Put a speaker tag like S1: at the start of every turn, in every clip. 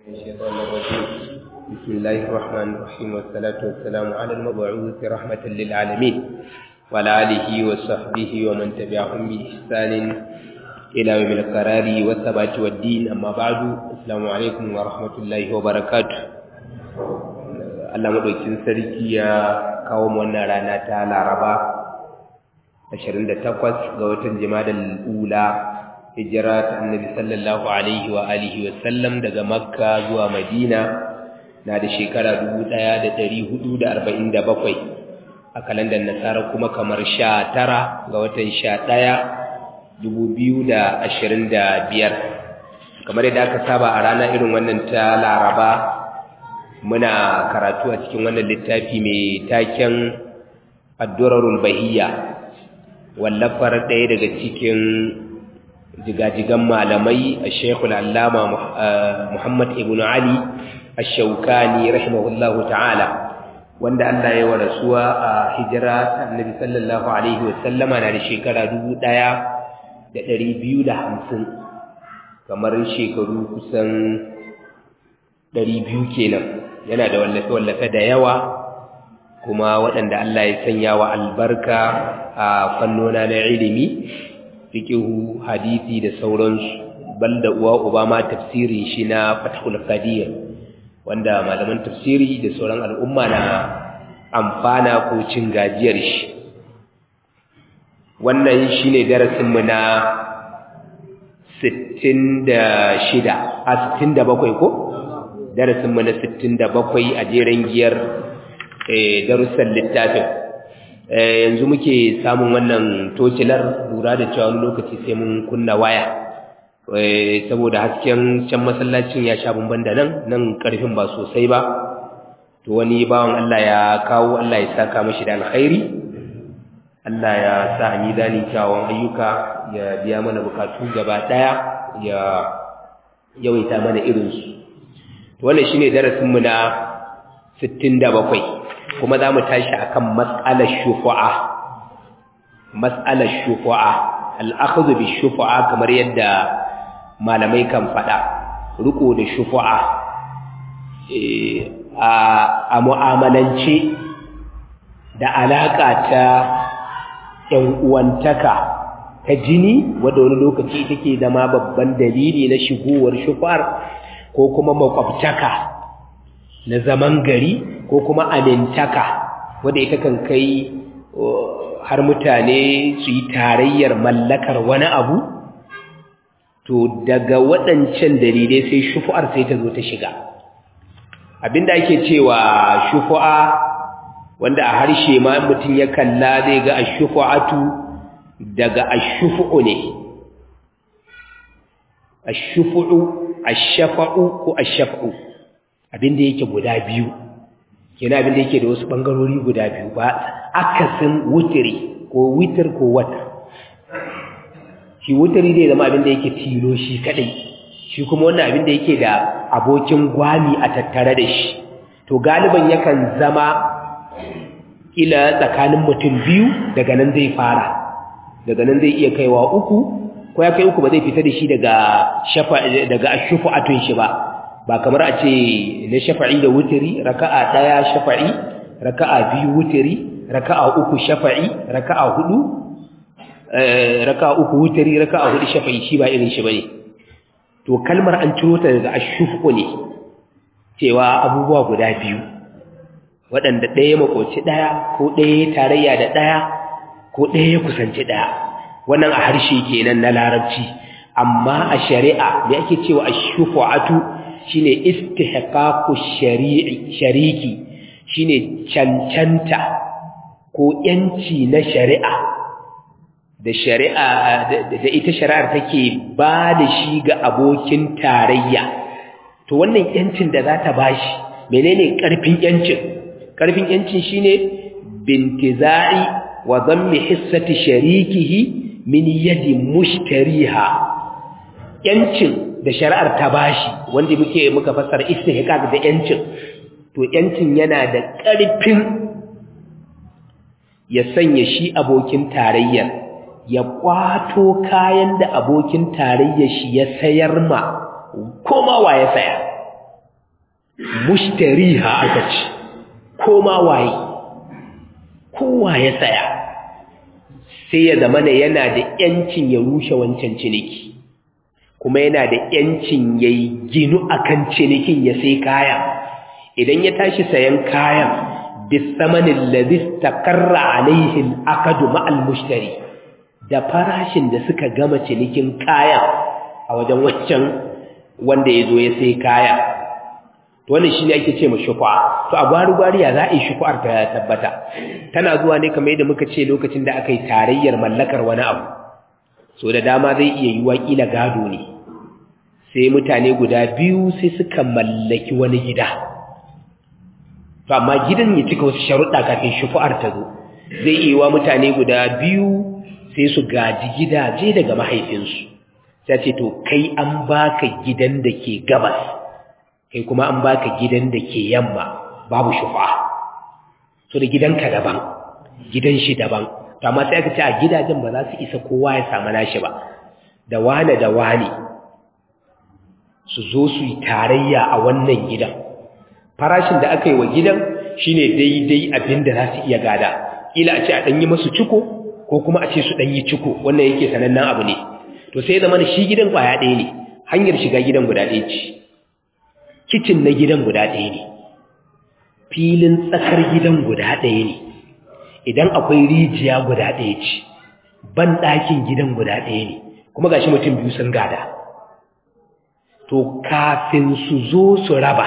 S1: الشيطان الرجيم بسم الله الرحمن الرحيم والصلاة والسلام على المبعوث رحمة للعالمين وعلى آله وصحبه ومن تبعهم بإحسان إلى يوم القرار والثبات والدين أما بعد السلام عليكم ورحمة الله وبركاته Allah madaukin sarki ya kawo mu wannan rana ta Laraba 28 ga watan Jumadal Ula hijira ta Annabi sallallahu alaihi wa alihi wa sallam daga Makka zuwa Madina na da shekara 1447 a kalandar Nasara kuma kamar 19 ga watan 11 2025 kamar yadda aka saba a rana irin wannan ta Laraba muna karatu a cikin wannan littafi mai taken addurarul bahiyya wallafar ɗaya daga cikin jigajigan malamai a shekul allama muhammad ibn ali ashaukani rahimahullahu ta'ala wanda allah ya wa rasuwa a hijira ta annabi sallallahu alaihi wasallama na da shekara dubu ɗaya da ɗari biyu da hamsin kamar shekaru kusan ɗari biyu kenan yana da wallafe-wallafe da yawa kuma waɗanda Allah ya sanya wa albarka a fannona na ilimi fikihu hadisi da sauransu banda uwa uba ma tafsirin shi na fathul qadir wanda malaman tafsiri da sauran al'umma na amfana ko cin gajiyar shi wannan shine darasin mu na 66 a 67 ko darasin mu na 67 a jeren giyar darussan littafin yanzu muke samun wannan tocilar lura da cewa wani lokaci sai mun kunna waya saboda hasken can masallacin ya sha bamban da nan nan karfin ba sosai ba to wani bawan Allah ya kawo Allah ya saka mashi da alkhairi Allah ya sa a mizanin kyawun ayyuka ya biya mana bukatu gaba daya ya yawaita mana irinsu wannan shine darasinmu na 67 kuma zamu tashi akan mas'alar shufa'a mas'alar shufa'a al-akhdhu bi-shufa'a kamar yadda malamai kan fada riko da shufa'a a mu'amalance da alaka ta yan uwantaka ta jini wanda wani lokaci take zama babban dalili na shigowar shufa'ar ko kuma makwabtaka na zaman gari ko kuma amintaka wanda ita kan kai har mutane su yi tarayyar mallakar wani abu to daga waɗancan dalilai sai shufu'ar sai ta zo ta shiga abinda ake cewa shufu'a wanda a harshe ma mutum ya kalla zai ga ashufu'atu daga ashufu'u ne ashufu'u ashafa'u ko ashafa'u abinda yake guda biyu kenan abinda yake da wasu bangarori guda biyu ba akasin wutiri ko witir ko wata shi wutiri zai zama abinda yake tilo shi kadai shi kuma wannan abinda yake da abokin gwami a tattare da shi to galiban yakan zama kila tsakanin mutum biyu daga nan zai fara daga nan zai iya kaiwa uku ko ya kai uku ba zai fita da shi daga shafa daga ashufu'atun shi ba ba kamar a ce na shafa'i da wutiri raka'a daya shafa'i raka'a biyu wutiri raka'a uku shafa'i raka'a hudu eh raka'a uku wutiri raka'a hudu shafa'i shi ba irin shi bane to kalmar an ciro ta daga ashufu ne cewa abubuwa guda biyu waɗanda ɗaya makoci ɗaya ko ɗaya tarayya da ɗaya ko ɗaya ya kusanci ɗaya wannan a harshe kenan na larabci amma a shari'a me ake cewa ash-shufa'atu shine istihqaqu shari'i shariki shine cancanta ko yanci na shari'a da shari'a da ita shari'ar take ba da shi ga abokin tarayya to wannan yancin da za ta bashi menene karfin yancin karfin yancin shine bintiza'i wa dhammi hissati sharikihi min yadi mushtariha yancin da shari'ar ta bashi wanda muke muka fassara istihqaq da yancin to yancin yana da ƙarfin ya sanya shi abokin tarayyar ya kwato kayan da abokin tarayyar shi ya sayar ma koma wa ya saya mushtariha aka ce koma waye kowa ya saya sai ya zama ne yana da yancin ya rushe wancan ciniki kuma yana da yancin ya ginu akan cinikin ya sai kaya idan ya tashi sayan kayan bisamanin ladis takarra alaihin akadu ma'al mushtari da farashin da suka gama cinikin kaya a wajen waccan wanda ya zo ya sai kaya wannan shi ne ake ce ma shufa to a gwari-gwari ya za a yi shufa'ar ta tabbata tana zuwa ne kamar yadda muka ce lokacin da aka yi tarayyar mallakar wani abu so da dama zai iya yi waƙila gado ne sai mutane guda biyu sai suka mallaki wani gida to amma gidan ya cika wasu sharuɗa kafin shufa'ar ta zo zai iya wa mutane guda biyu sai su gaji gidaje daga mahaifinsu sai ce to kai an baka gidan da ke gabas kai kuma an baka gidan da ke yamma babu shufa so da gidanka daban gidan shi daban to amma sai aka ce a gidajen ba za su isa kowa ya samu nashi ba da wane da wane su zo su yi tarayya a wannan gidan farashin da aka yi wa gidan shine daidai abin da za su iya gada ila a ce a ɗanyi masu ciko ko kuma a ce su ɗanyi ciko wannan yake sanannen abu ne to sai zama shi gidan ƙwaya ɗaya ne hanyar shiga gidan guda ɗaya ce kicin na gidan guda ɗaya ne filin tsakar gidan guda ɗaya ne idan akwai rijiya guda ɗaya ce ban ɗakin gidan guda ɗaya ne kuma ga shi mutum biyu sun gada to kafin su zo su raba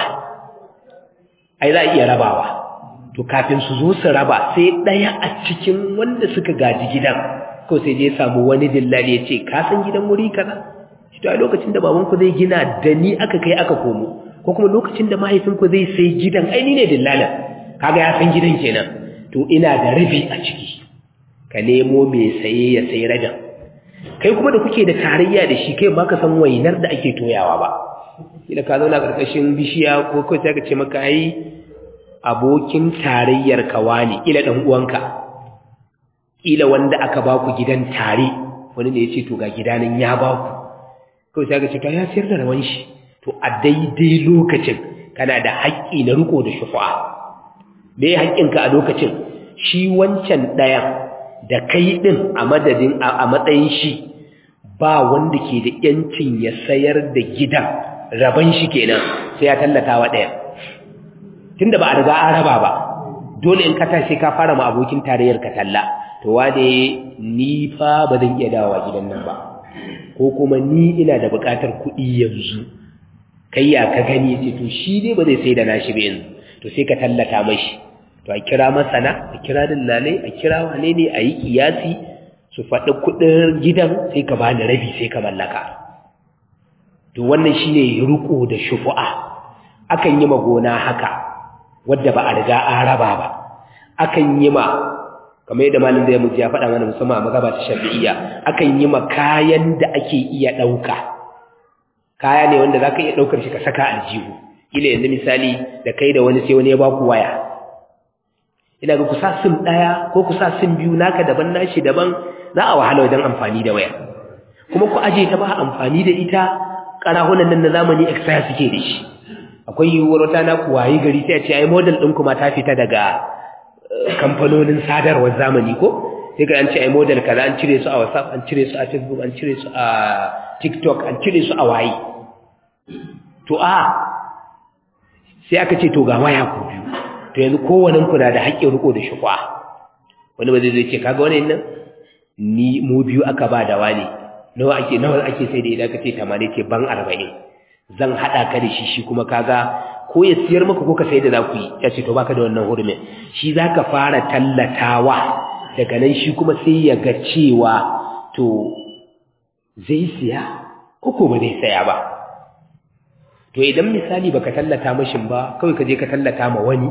S1: ai za a iya rabawa to kafin su zo su raba sai ɗaya a cikin wanda suka gaji gidan ko sai je samu wani dillali ya ce ka san gidan wuri kaza shi to a lokacin da babanku zai gina da ni aka kai aka komo ko kuma lokacin da mahaifinku zai sai gidan aini ne dillalin kaga ya san gidan kenan to ina da rabi a ciki ka nemo mai saye ya sayi rabin kai kuma da kuke da tarayya da shi kai ba ka san wainar da ake toyawa ba kila ka zauna karkashin bishiya ko kai sai ka ce maka ai abokin tarayyar ka wani kila dan uwanka kila wanda aka ba ku gidan tare wani ne ya ce to ga gidanin ya ba ku kai sai ka ce to ya siyar da rawan shi to a daidai lokacin kana da haƙƙi na riko da shufa me haƙƙinka a lokacin shi wancan ɗayan da kai ɗin a madadin a matsayin shi ba wanda ke da ‘yancin ya sayar da gidan raban shi kenan sai ya tallata wa ɗayan tunda ba a riga an raba ba dole in ka tashi ka fara ma abokin tarayyar ka talla to wane ni fa ba zan iya dawowa gidan nan ba ko kuma ni ina da buƙatar kuɗi yanzu kai ya ka gani ce to shi dai ba zai sai da nashi ba yanzu to sai ka tallata mashi to a kira masana a kira dillalai a kira wane ne a yi kiyasi su faɗi kuɗin gidan sai ka bani rabi sai ka mallaka to wannan shine ruko da shufu'a akan yi ma gona haka wadda ba a riga an raba ba akan yi ma kamar yadda malin zai mutu ya faɗa mana musamman a mazaba ta shafi'iyya akan yi ma kayan da ake iya ɗauka kaya ne wanda za ka iya ɗaukar shi ka saka aljihu ila yanzu misali da kai da wani sai wani ya ba ku waya ina ga kusa sim ɗaya ko kusa sim biyu naka daban nashi daban za a wahala wajen amfani da waya kuma ku aje ta ba amfani da ita ƙarahunan nan na zamani expire suke da shi akwai yiwuwar wata na ku wayi gari sai a ce ai model ɗin kuma ta fita daga kamfanonin sadarwar zamani ko sai ka an ce ai model kaza an cire su a whatsapp an cire su a facebook an cire su a tiktok an cire su a waye to a sai aka ce to ga waya ku biyu to yanzu kowannen ku na da haƙƙin riko da shukwa wani ba zai zai ce kaga wani nan ni mu biyu aka ba da wani nawa ake nawa ake sai da idan ka ce 80 ce ban 40 zan hada ka da shi shi kuma kaga ko ya siyar maka ko ka sai da za ku yi ya ce to baka da wannan hurumin shi zaka fara tallatawa daga nan shi kuma sai ya ga cewa to zai siya ko ko ba zai saya ba to idan misali baka tallata mashin ba kawai ka je ka tallata ma wani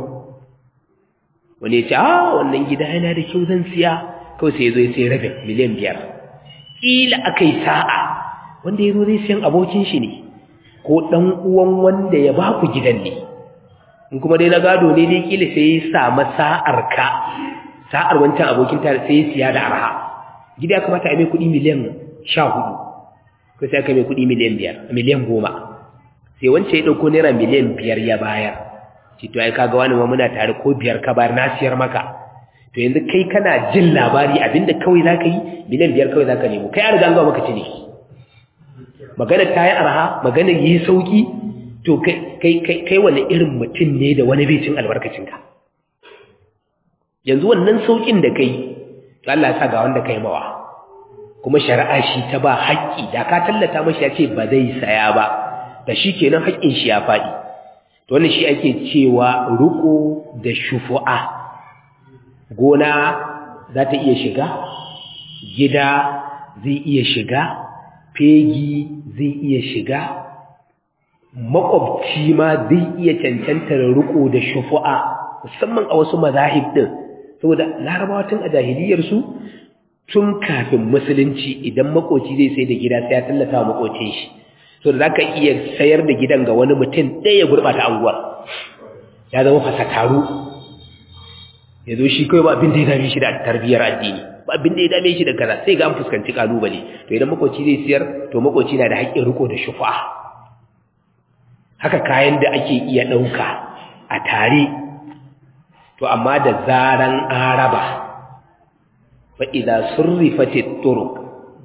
S1: wani ya ce a wannan gida yana da kyau zan siya kawai sai ya zo ya sai rabin miliyan biyar ƙila aka yi sa'a wanda ya zo zai siyan abokin shi ne ko ɗan uwan wanda ya ba ku gidan ne in kuma dai na gado ne dai ƙila sai ya samu sa'ar ka sa'ar wancan abokin tare sai ya siya da arha gida ya kamata a mai kuɗi miliyan sha hudu ko sai aka mai kuɗi miliyan biyar miliyan goma sai wance ya ɗauko naira miliyan biyar ya bayar ce to ai kaga wani ma muna tare ko biyar ka bayar na siyar maka to yanzu kai kana jin labari abinda kawai za ka yi miliyan biyar kawai za ka nemo kai an riga an gawa maka ciniki magana ta yi arha magana yi sauki to kai wani irin mutum ne da wani bai cin albarkacinka yanzu wannan saukin da kai to Allah ya sa ga wanda kai mawa kuma shari'a shi ta ba haƙƙi da ka tallata mashi ya ce ba zai saya ba da shi kenan haƙƙin shi ya faɗi to wannan shi ake cewa ruko da shufu'a gona za ta iya shiga gida zai iya shiga fegi zai iya shiga makwabci ma zai iya cancantar riko da shufu'a musamman a wasu mazahib din saboda larabawa tun a jahiliyarsu tun kafin musulunci idan makoci zai sai da gida sai ya tallata wa makocin shi so da zaka iya sayar da gidan ga wani mutum ɗaya ya gurɓata anguwar ya zama fasakaru ya zo shi kawai ba abin da ya dame shi da tarbiyyar addini ba abin da ya dame shi da kaza sai ga an fuskanci kalubale to idan makoci zai siyar to makoci na da haƙƙin riko da shufa haka kayan da ake iya ɗauka a tare to amma da zaran araba fa idza surrifatit turuq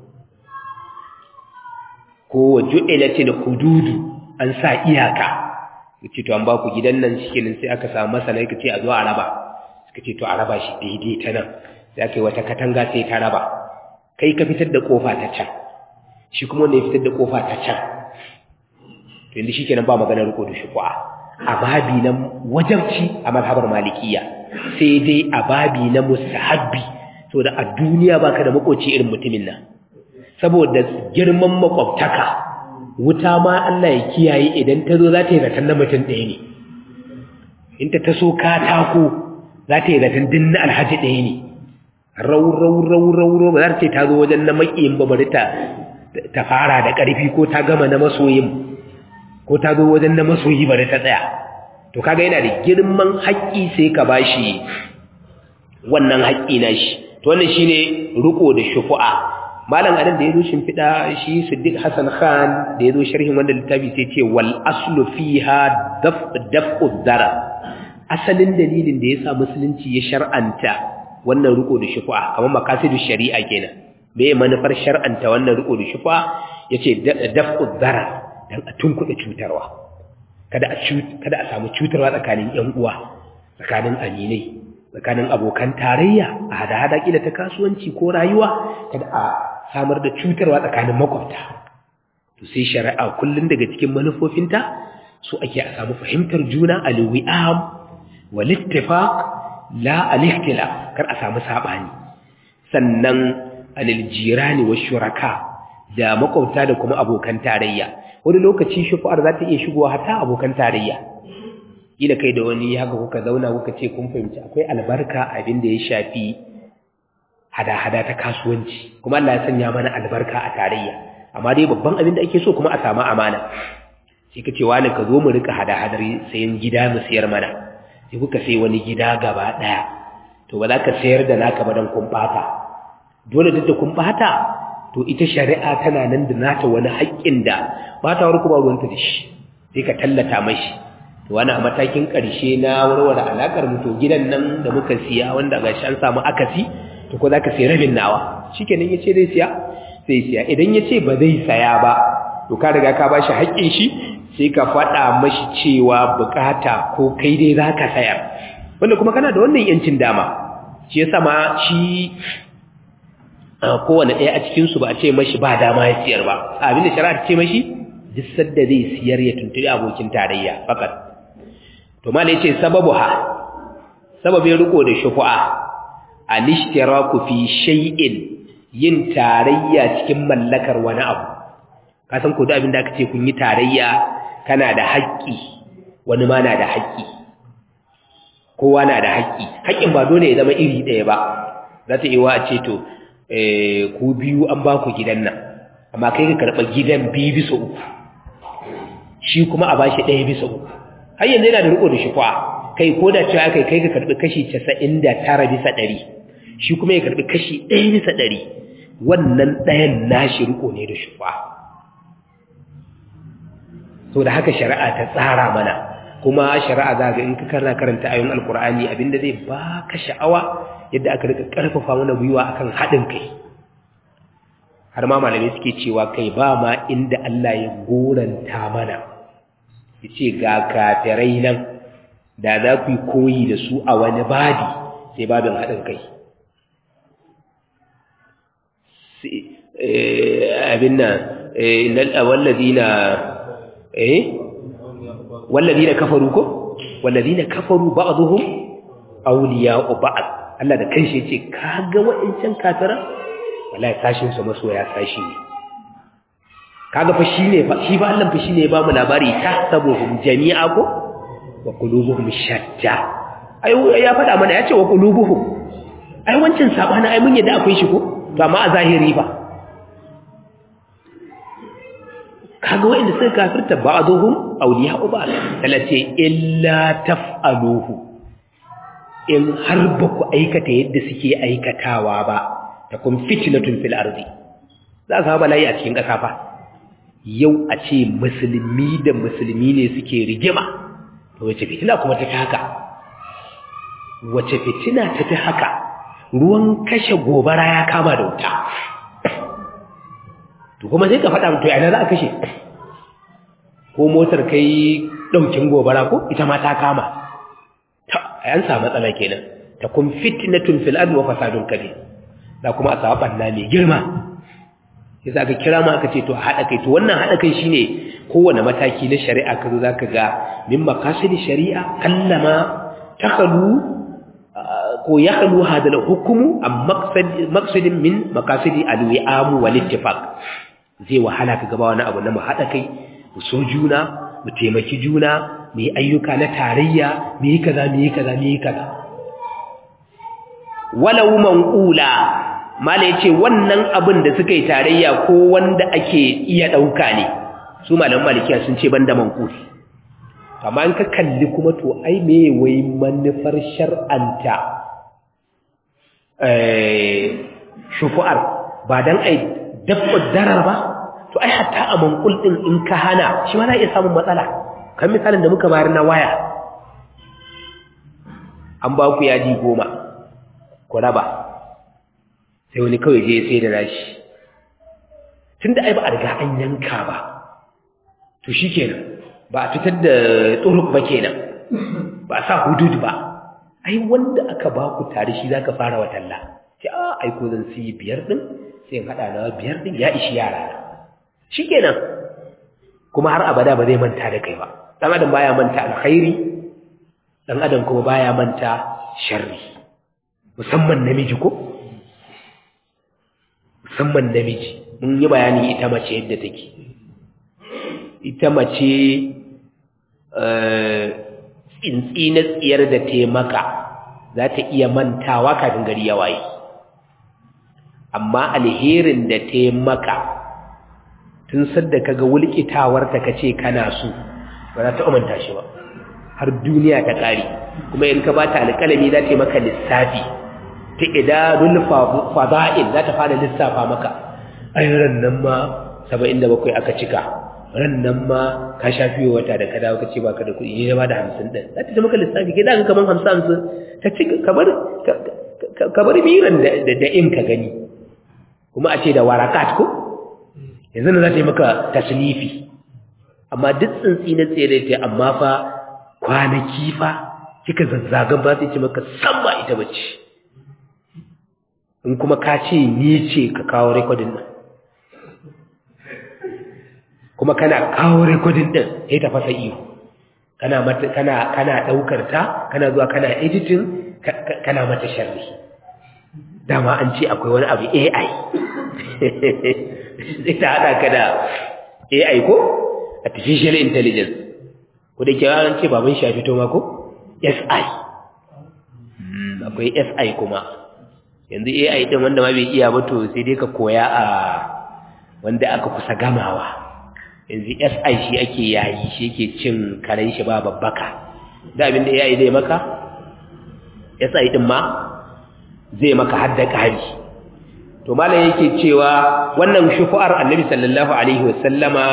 S1: ko ju'ilatil hududu an sa iyaka kace to an ba ku gidan nan shikenan sai aka samu masana kace a zo a raba suka ce to a raba shi daidai ta nan sai aka yi wata katanga sai ta raba kai ka fitar da kofa ta can shi kuma wanda ya fitar da kofa ta can to yanzu shikenan ba magana riko da shufu'a a babi na wajabci a mazhabar malikiya sai dai a babi na mustahabbi saboda a duniya baka da makoci irin mutumin nan saboda girman makwabtaka wuta ma Allah ya kiyaye idan ta zo za ta yi zaton na mutum ɗaya ne in ta taso katako za ta yi zaton din na alhaji ɗaya ne rau rau rau rau rau ba za ta ce ta zo wajen na maƙiyin ba bari ta ta fara da ƙarfi ko ta gama na masoyin ko ta zo wajen na masoyi bari ta tsaya to kaga yana da girman haƙƙi sai ka bashi wannan haƙƙi na shi to wannan shine riko da shufu'a malam adan da yazo shimfida shi Siddiq Hassan Khan da yazo sharhin wannan littafi sai ce wal aslu fiha daf daf'u dara asalin dalilin da yasa musulunci ya shar'anta wannan riko da shufu'a kamar makasidu shari'a kenan me manufar shar'anta wannan riko da shufu'a yace daf'u dara dan a tunkuɗe cutarwa kada a kada a samu cutarwa tsakanin ƴan uwa tsakanin aminai tsakanin abokan tarayya a hada-hada kila ta kasuwanci ko rayuwa kada a samar da cutarwa tsakanin makwabta to sai shari'a kullun daga cikin manufofinta su ake a samu fahimtar juna alwi'am wal ittifaq la al-ikhtilaf kar a samu sabani sannan alil jirani wa shuraka da makwabta da kuma abokan tarayya wani lokaci shufu'ar za ta iya shigowa hatta abokan tarayya kila kai da wani haka kuka zauna kuka ce kun fahimci akwai albarka abin da ya shafi hada-hada ta kasuwanci kuma Allah ya sanya mana albarka a tarayya amma dai babban abin da ake so kuma a samu amana sai ka ce wani ka zo mu rika hada-hadar sayan gida mu sayar mana sai kuka sai wani gida gaba daya to ba za ka sayar da naka ba dan kun bata dole duk da kun bata to ita shari'a tana nan da nata wani haƙƙin da ba ta wani kuma ruwanta da shi sai ka tallata mashi wani a matakin ƙarshe na warware alaƙar mu to gidan nan da muka siya wanda gashi an samu akasi to ko za ka sai rabin nawa shi kenan ya ce zai siya sai siya idan ya ce ba zai saya ba to ka riga ka ba shi haƙƙin shi sai ka faɗa mashi cewa buƙata ko kai dai za ka sayar wanda kuma kana da wannan yancin dama shi yasa ma shi kowane ɗaya a cikinsu ba a ce mashi ba dama ya siyar ba abin da shari'a ce mashi duk sadda zai siyar ya tuntuɓi abokin tarayya fakat to mala yace sababu ha sababin riko da shufu'a al-ishtiraku fi shay'in yin tarayya cikin mallakar wani abu ka san ko da abin da aka ce kun yi tarayya kana da haƙƙi wani ma na da haƙƙi kowa na da haƙƙi haƙƙin ba dole ya zama iri ɗaya ba za ta iya a ce to ku biyu an ba ku gidan nan amma kai ka karɓa gidan biyu bisa uku shi kuma a bashi ɗaya bisa uku har yanzu yana da riko da shufa kai ko da cewa kai kai ka karbi kashi 99 bisa 100 shi kuma ya karbi kashi 1 bisa 100 wannan ɗayan nashi riko ne da shufa so da haka shari'a ta tsara mana kuma shari'a za ga in ka kana karanta ayoyin alkur'ani abinda zai baka sha'awa yadda aka rika karfafa mana gwiwa akan haɗin kai har ma malamai suke cewa kai ba ma inda Allah ya goranta mana yace ga kafirai nan da za ku yi koyi da su a wani babi sai babin haɗin kai abin nan wallazina eh wallazina kafaru ko wallazina kafaru ba'dhum awliya'u ba'd Allah da kanshi yace kaga wa'ancan kafira wallahi sashin su masoya sashi ne kaga fa shine fa shi ba Allah fa shine ya ba mu labari tahsabuhum jami'a ko wa qulubuhum shatta ai ya faɗa mana yace wa qulubuhum ai wancan sabana ai mun yadda akwai shi ko to amma a zahiri fa kaga wa'inda suka kafirta ba'dhum awliya'u ba'd talati illa taf'aluhu in har ba ku aikata yadda suke aikatawa ba takun fitnatun fil ardi za ka bala'i a cikin ƙasa fa yau a ce musulmi da musulmi ne suke rigima to wace fitina kuma ta fi haka wace fitina ta fi haka ruwan kashe gobara ya kama da wuta to kuma sai ka faɗa mutu yana za a kashe ko motar kai ɗaukin gobara ko ita ma ta kama ta an samu matsala kenan ta kun fitnatun fil ardi wa fasadun kabir da kuma a samu banna mai girma sai za ka kira ma aka ce to haɗa kai to wannan haɗa kai shine kowane mataki na shari'a ka zo zaka ga min maqasidi shari'a kallama takhalu ko yakhlu hada al-hukmu am maqsad maqsadin min maqasidi al-wi'am wal ittifaq zai wahala ka gaba wani abu na mu haɗa kai mu so juna mu taimaki juna mu yi ayyuka na tarayya mu yi kaza mu yi kaza mu yi kaza walau manqula mala yace wannan abin da suka yi tarayya ko wanda ake iya dauka ne su malaman malikiya sun ce banda manquli amma in ka kalli kuma to ai me wai manufar shar'anta eh shufu'ar ba dan ai dabba darar ba to ai hatta a manqul din in ka hana shi ma na iya samun matsala kan misalin da muka bayar na waya an ba ku yaji goma ku raba sai wani kawai je sai da nashi tun da ai ba a riga an yanka ba to shi kenan ba a fitar da tsuruk ba kenan ba a sa hudud ba ai wanda aka ba ku tare shi za ka fara watalla ce a aiko zan siyi biyar ɗin sai haɗa na biyar ɗin ya ishi yara shi kenan kuma har abada ba zai manta da kai ba ɗan adam baya manta alkhairi ɗan adam kuma baya manta sharri musamman namiji ko musamman namiji mun yi bayani ita mace yadda take ita mace tsintsi na tsiyar da taimaka za ta iya mantawa kafin gari ya waye amma alherin da taimaka tun sadda kaga wulkitawarta kace kana so ba za ta umanta shi ba har duniya ta kare kuma in ka bata alƙalami za ta yi maka lissafi ta idadul fada'il za ta fara lissafa maka ai ran nan ma 77 aka cika ran nan ma ka shafi wata da ka dawo kace baka da kuɗi ne ba da 50 din za ta ta maka lissafi kai zaka kaman 50 50 ta cika kamar kamar biran da da in ka gani kuma a ce da warakat ko yanzu ne za ta yi maka tasnifi amma duk tsintsi na tsere ta amma fa kwanaki fa kika zazzagan ba sai ce maka san ba ita bace in kuma ka ce ni ce ka kawo rekodin nan kuma kana kawo rekodin din sai ta fasa iyo kana mata kana kana daukar ta kana zuwa kana editing kana mata sharri dama an ce akwai wani abu AI sai ta hada ka da AI ko artificial intelligence ko da kewa an ce baban shafi to ma ko SI akwai SI kuma yanzu AI din wanda ma bai iya ba to sai dai ka koya a wanda aka kusa gamawa yanzu SI shi ake yayi shi yake cin karen shi ba babbaka da abin da AI zai maka SI din ma zai maka hadda kari to malam yake cewa wannan shufu'ar annabi sallallahu alaihi wasallama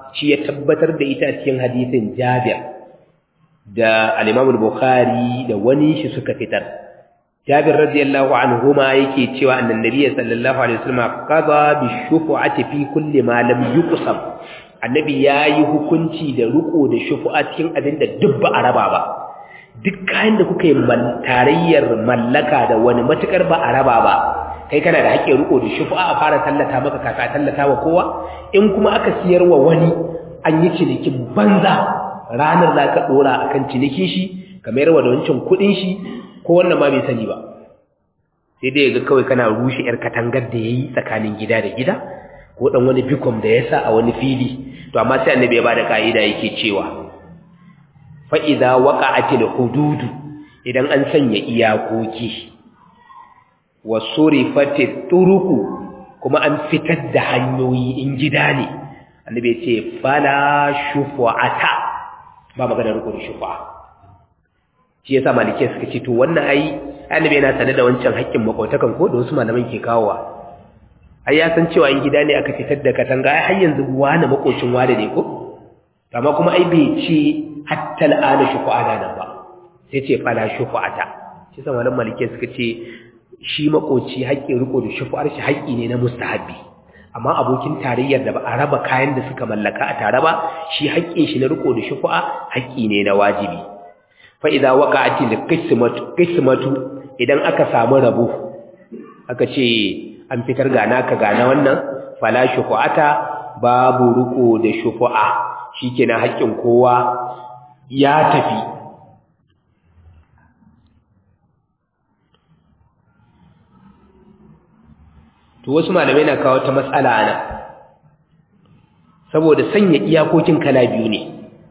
S1: shi ya tabbatar da ita cikin hadisin Jabir da al-Imam al-Bukhari da wani shi suka fitar Jabir radiyallahu anhuma yake cewa annan nabiy sallallahu alaihi wasallam qada bi shufu'ati fi kulli ma lam yuqsam annabi yayi hukunci da ruko da shufu'a cikin abin da duk ba a raba ba duk kayan da kuka yi tarayyar mallaka da wani matukar ba a raba ba kai kana da haƙƙin riko da shufu'a a fara tallata maka kaka tallata wa kowa in kuma aka siyar wa wani an yi cinikin banza ranar za ka ɗora a kan cinikin shi ka mayar wa da wancan kuɗin shi ko wannan ma bai sani ba sai dai ga kawai kana rushe 'yar katangar da ya yi tsakanin gida da gida ko ɗan wani bikom da ya sa a wani fili to amma sai annabi ya ba da ƙa'ida yake cewa fa'iza waka a hududu idan an sanya iyakoki wa surifati turuku kuma an fitar da hanyoyi in gida ne annabi ya ce fala shufu'ata ba magana riko da shufu'a shi yasa malike suka ce to wannan ai annabi yana sanar da wancan haƙƙin makwautakan ko da wasu malaman ke kawowa ai ya san cewa in gida ne aka fitar da katanga ai har yanzu wani makocin wani ne ko amma kuma ai bai ce hatta al'ana shufu'ana nan ba sai ce fala shufu'ata shi yasa malaman malike suka ce shi makoci haƙƙin riko da shufu'ar shi haƙƙi ne na mustahabbi amma abokin tarayyar da ba a raba kayan da suka mallaka a tare ba shi haƙƙin shi na riko da shufu'a haƙƙi ne na wajibi fa idza waqa'ati al-qismatu qismatu idan aka samu rabo aka ce an fitar gana ka gana wannan fala shufu'ata babu riko da shufu'a shikenan haƙƙin kowa ya tafi to wasu malamai na kawo ta matsala ana saboda sanya iyakokin kala biyu ne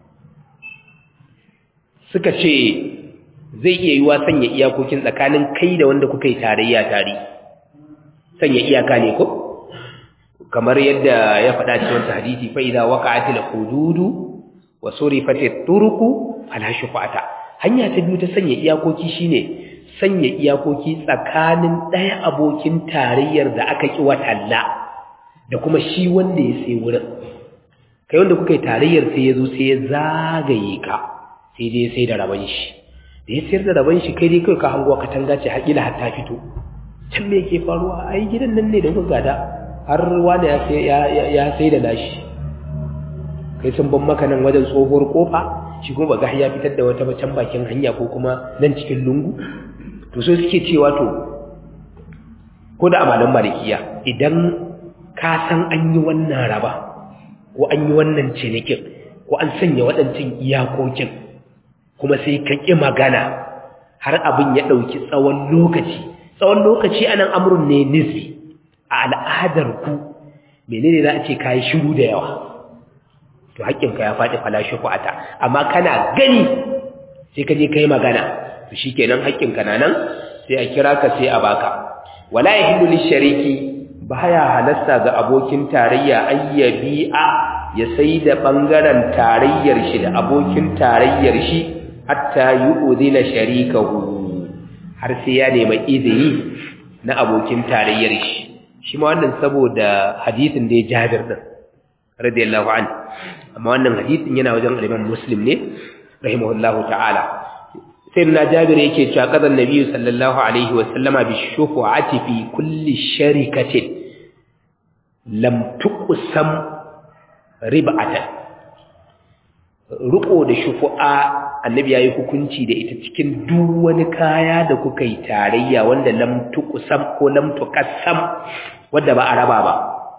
S1: suka ce zai iya yiwa sanya iyakokin tsakanin kai da wanda kuka yi tarayya tare sanya iyaka ne ko kamar yadda ya faɗa cikin wata hadisi fa idza waqa'atil hududu wa surifatit turuku fala shufa'ata hanya ta biyu ta sanya iyakoki shine sanya iyakoki tsakanin ɗaya abokin tarayyar da aka ƙi watalla da kuma shi wanda ya sai wurin kai wanda kuka yi tarayyar sai ya zo sai ya zagaye ka sai dai sai da rabon shi da ya sayar da rabon shi kai dai kawai ka hango katanga ce haƙila har ta fito can me yake faruwa ai gidan nan ne da kuka gada har wani ya sai da nashi kai sun ban maka nan wajen tsohuwar kofa shi kuma ba ga ya fitar da wata can bakin hanya ko kuma nan cikin lungu to so suke cewa to ko da amalan malikiya idan ka san an yi wannan raba ko an yi wannan cinikin ko an sanya waɗancan iyakokin kuma sai ka ƙi magana har abin ya ɗauki tsawon lokaci tsawon lokaci anan amurin ne nisbi a al'adar ku menene za a ce ka yi shiru da yawa to haƙƙinka ya faɗi falashi ku ata amma kana gani sai ka je ka yi magana to shi kenan haƙƙinka na nan sai a kira ka sai a baka wala ya hindu lishariki baya halasta ga abokin tarayya ayyabi'a ya sai da ɓangaren tarayyar shi da abokin tarayyar shi hatta yi uzina sharikahu har sai ya nema izini na abokin tarayyar shi shi ma wannan saboda hadisin da ya jabir din radiyallahu anhu amma wannan hadisin yana wajen al-Imam Muslim ne rahimahullahu ta'ala sai na jabir yake cewa qadan nabiyyu sallallahu alaihi wa sallama bi shufu'ati fi kulli sharikatin lam tuqsam rib'atan ruko da shufu'a annabi yayi hukunci da ita cikin duk wani kaya da kuka yi tarayya wanda lam tuqsam ko lam tuqassam wanda ba a raba ba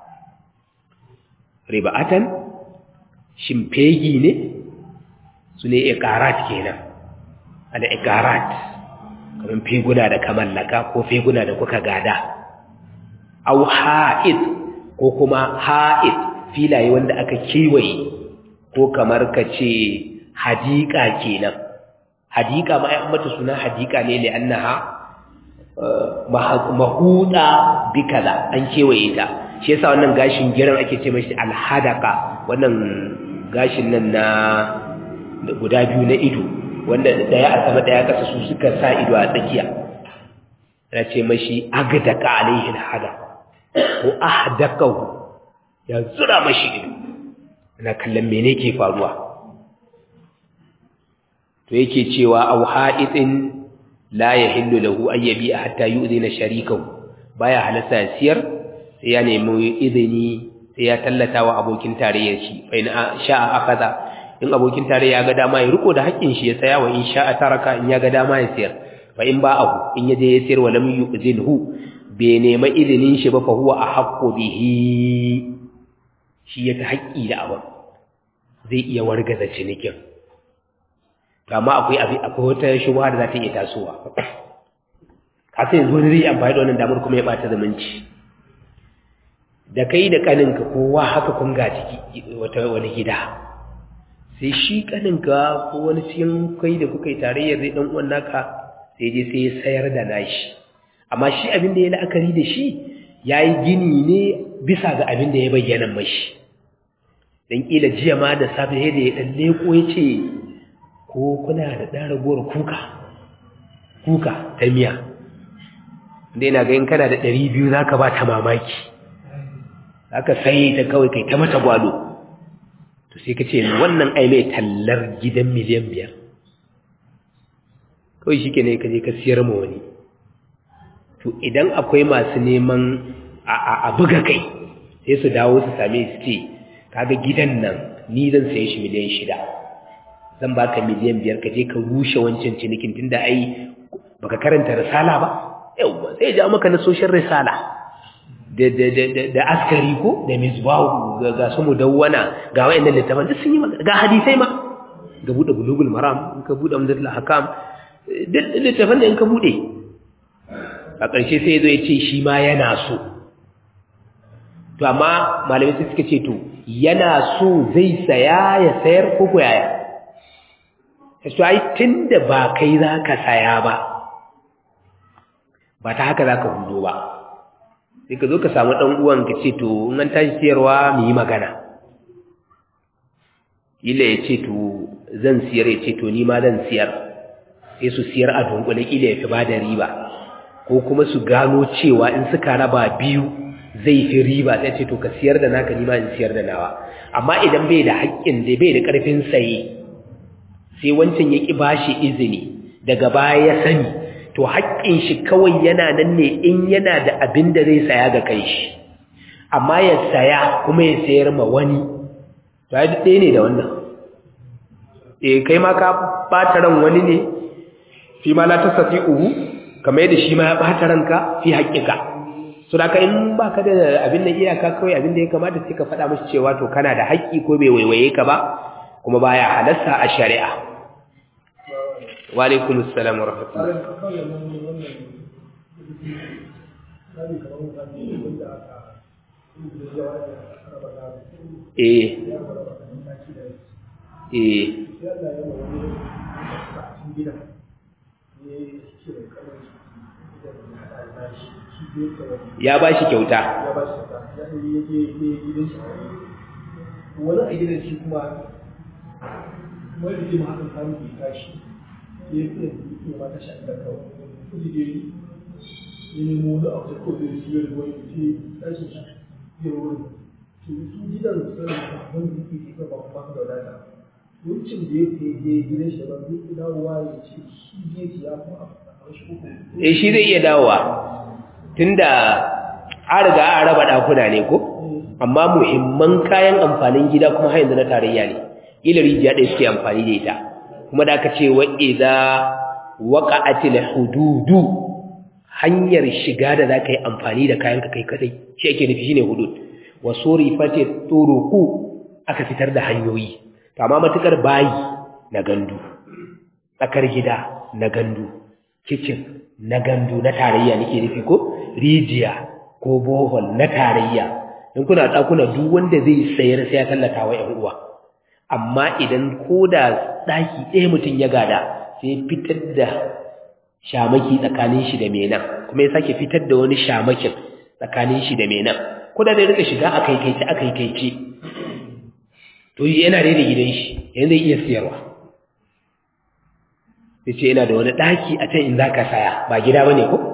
S1: rib'atan shimfegi ne su ne iqarat kenan ala iqarat kamar feguna da kamallaka ko feguna da kuka gada au ha'id ko kuma ha'id filaye wanda aka kewaye ko kamar ka ce hadika kenan hadika ma ya mata suna hadika ne li annaha mahuda bi kaza an kewaye ta shi yasa wannan gashin giran ake ce mashi alhadaka wannan gashin nan na guda biyu na ido wanda daya a sama daya kasa su suka sa ido a tsakiya ana ce mashi agdaka alaihi alhada ko ahdakahu ya zura mashi ido ana kallon mene ke faruwa to yake cewa au ha'itin la yahillu lahu an yabi'a hatta yu'zina sharikahu baya halasta siyar sai ya nemi izini sai ya tallata wa abokin tarayyar shi fa in sha'a akaza in abokin tarayya ya ga dama ya riko da haƙƙin shi ya tsaya wa in sha'a taraka in ya ga dama ya siyar fa in ba'ahu in ya je ya siyar wa lam yu'zinhu bai nema izinin shi ba fa huwa ahaqqu bihi shi ya ta haƙƙi da abin zai iya wargaza cinikin amma akwai akwai wata shubha da za ta iya tasowa ka sai yanzu wani zai amfani da wannan damar kuma ya ɓata zumunci da kai da ƙaninka kowa haka kun ga ciki wata wani gida sai shi ƙaninka ko wani cikin kai da kuka yi tarayyar zai ɗan uwan naka sai je sai ya sayar da nashi amma shi abin da ya la'akari da shi ya yi gini ne bisa ga abin da ya bayyana mashi don ƙila jiya ma da safe da ya ɗan leko ya ce ko kuna da ɗan ragowar kuka kuka ta miya da yana ganin kana da ɗari biyu za ka ba ta mamaki za ka sai ta kawai kai ta mata gwado to sai ka ce wannan ai mai tallar gidan miliyan biyar kawai shi ke ne ka je ka siyar ma wani to idan akwai masu neman a buga kai sai su dawo su same su ce kaga gidan nan ni zan saye shi miliyan shida zan baka miliyan biyar ka je ka rushe wancan cinikin tunda ai baka karanta risala ba yauwa sai ja maka na social risala da da da da askari ko da misbahu ga ga su mudawwana ga wayannan littafan duk sun yi ga hadisai ma ga bude bulugul maram in ka bude amdatul hakam duk littafan da in ka bude a ƙarshe sai zo ya ce shi ma yana so to amma malamai sai suka ce to yana so zai saya ya sayar ko ko yaya to ai tunda ba kai za ka saya ba ba ta haka za ka hudo ba sai ka zo ka samu ɗan uwan ka ce to in an tashi siyarwa mu yi magana kila ya ce to zan siyar ya ce to ni ma zan siyar sai su siyar a dunkule kila ya fi ba da riba ko kuma su gano cewa in suka raba biyu zai fi riba sai ce to ka siyar da naka ni ma in siyar da nawa amma idan bai da haƙƙin da bai da ƙarfin saye sai wancan ya ƙi bashi izini daga baya ya sani to haƙƙin shi kawai yana nan ne in yana da abin da zai saya ga kai shi amma ya saya kuma ya sayar ma wani to ai ɗaya ne da wannan eh kai ma ka ɓata ran wani ne fi ma la tasati uhu kamar yadda shi ma ya ɓata ranka fi haƙƙika so da ka in ba ka da abin da iyaka kawai abin da ya kamata sai ka faɗa mashi cewa to kana da haƙƙi ko bai waiwaye ka ba kuma baya halasta a shari'a wa alaikum assalam wa rahmatullah eh eh ya ba shi kyauta
S2: wani a gidan shi kuma wani da ma hakan samun ke tashi ya yi kuma ya mata shi da kawai kudi da yi ya nemo wani abu da kawai da shi ya rubuwa ya ce tashin shi ya rubuwa to su gidan sanin wani da ke ke ba kuma da wadata wancan da ya ke gidan shi da ba zai dawowa ya ce shi zai ya kuma a shi uku
S1: eh shi zai iya dawowa tunda an riga an raba ɗakuna ne ko amma muhimman kayan amfanin gida kuma har yanzu na tarayya ne ila rijiya ɗaya suke amfani da ita kuma da aka ce wa idza waqa'atil hududu hanyar shiga da za ka yi amfani da kayan ka kai kadai shi ake nufi shine hudud wa surifati turuqu aka fitar da hanyoyi to amma matukar bayi na gandu tsakar gida na gandu kitchen na gandu na tarayya nake nufi ko rijiya ko bohol na tarayya in kuna ɗakuna duk wanda zai sayar sai ya tallata wa ‘yan uwa amma idan ko da ɗaki ɗaya mutum ya gada sai fitar da shamaki tsakanin shi da menan kuma ya sake fitar da wani shamakin tsakanin shi da menan ko da zai rika shiga a kaikaice a kaikaice to yana da gidan shi yanzu zai iya siyarwa sai ce yana da wani ɗaki a can in za ka saya ba gida ba ne ko?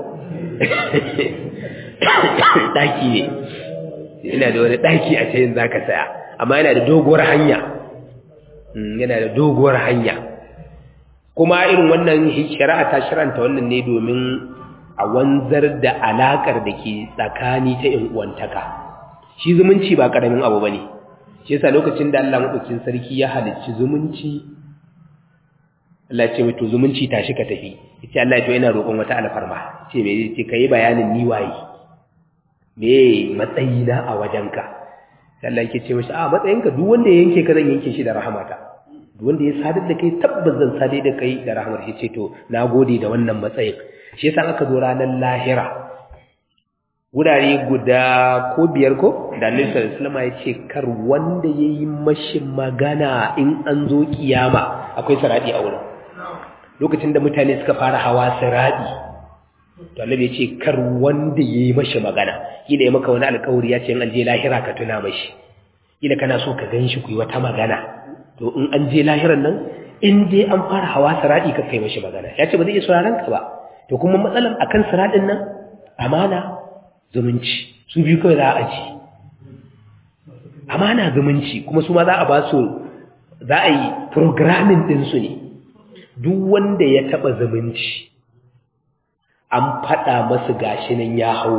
S1: ɗaki ne yana da wani ɗaki a can in za ka saya amma yana da doguwar hanya yana da doguwar hanya kuma irin wannan shari'a ta shiranta wannan ne domin a wanzar da alakar da ke tsakani ta in uwantaka shi zumunci ba karamin abu bane shi yasa lokacin da Allah madaukakin sarki ya halicci zumunci Allah ce mai to zumunci tashi ka tafi yace Allah ya to ina roƙon wata alfarma ce me ce kai bayanin ni waye me matsayina a wajenka Allah yake ce mashi a matsayinka duk wanda ya yanke ka zan yanke shi da rahamata duk wanda ya sadar da kai tabbas zan sadar da kai da rahamar shi ce to nagode da wannan matsayin shi yasa aka zo ranar lahira wurare guda ko biyar ko da Annabi sallallahu alaihi wasallam ya ce kar wanda yayi mashi magana in an zo kiyama akwai saradi a wurin lokacin da mutane suka fara hawa saradi to annabi ya ce kar wanda yayi mashi magana kila ya maka wani alƙawari ya ce in an je lahira ka tuna mashi kila kana so ka ganshi ku yi wata magana to in an je lahiran nan in dai an fara hawa saradi ka kai mashi magana ya ce ba zai iya sauraron ka ba to kuma matsalan akan saradin nan amana zumunci su biyu kawai za a ci amana zumunci kuma su ma za a ba su za a yi programming ɗinsu ne duk wanda ya taɓa zumunci an faɗa masu gashi nan ya hau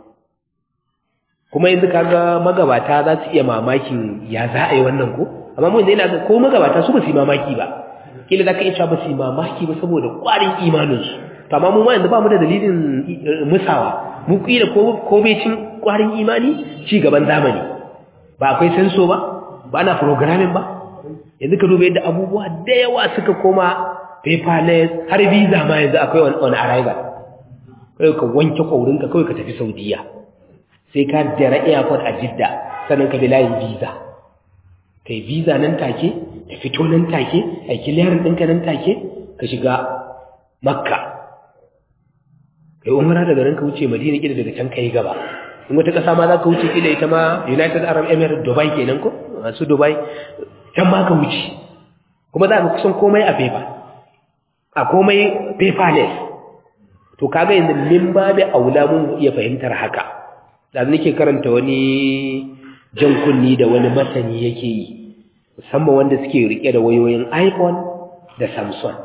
S1: kuma yanzu kaga magabata za su iya mamakin ya za a yi wannan ko amma mun yana ga ko magabata su ba su yi mamaki ba kila za ka iya cewa ba su yi mamaki ba saboda ƙwarin imaninsu to amma mu ma yanzu ba mu da dalilin musawa mu kila ko ko bai cin ƙwarin imani ci gaban zamani ba akwai senso ba ba na programming ba yanzu ka duba yadda abubuwa da yawa suka koma paperless har visa ma yanzu akwai on arrival kai ka wanke ƙaurinka kawai ka tafi saudiya sai ka jira airport a jidda sannan ka bi layin visa kai visa nan take ka fito nan take a kiliyarin ɗinka nan take ka shiga makka kai umara daga nan ka wuce madina kila daga can ka yi gaba in wata ƙasa ma za ka wuce kila ita ma united arab emirates dubai kenan ko masu dubai can ma ka wuce kuma za ka kusan komai a paper a komai paperless to kaga yanzu min babu aula mun iya fahimtar haka da nake karanta wani jan kunni da wani masani yake yi musamman wanda suke rike da wayoyin iPhone da Samsung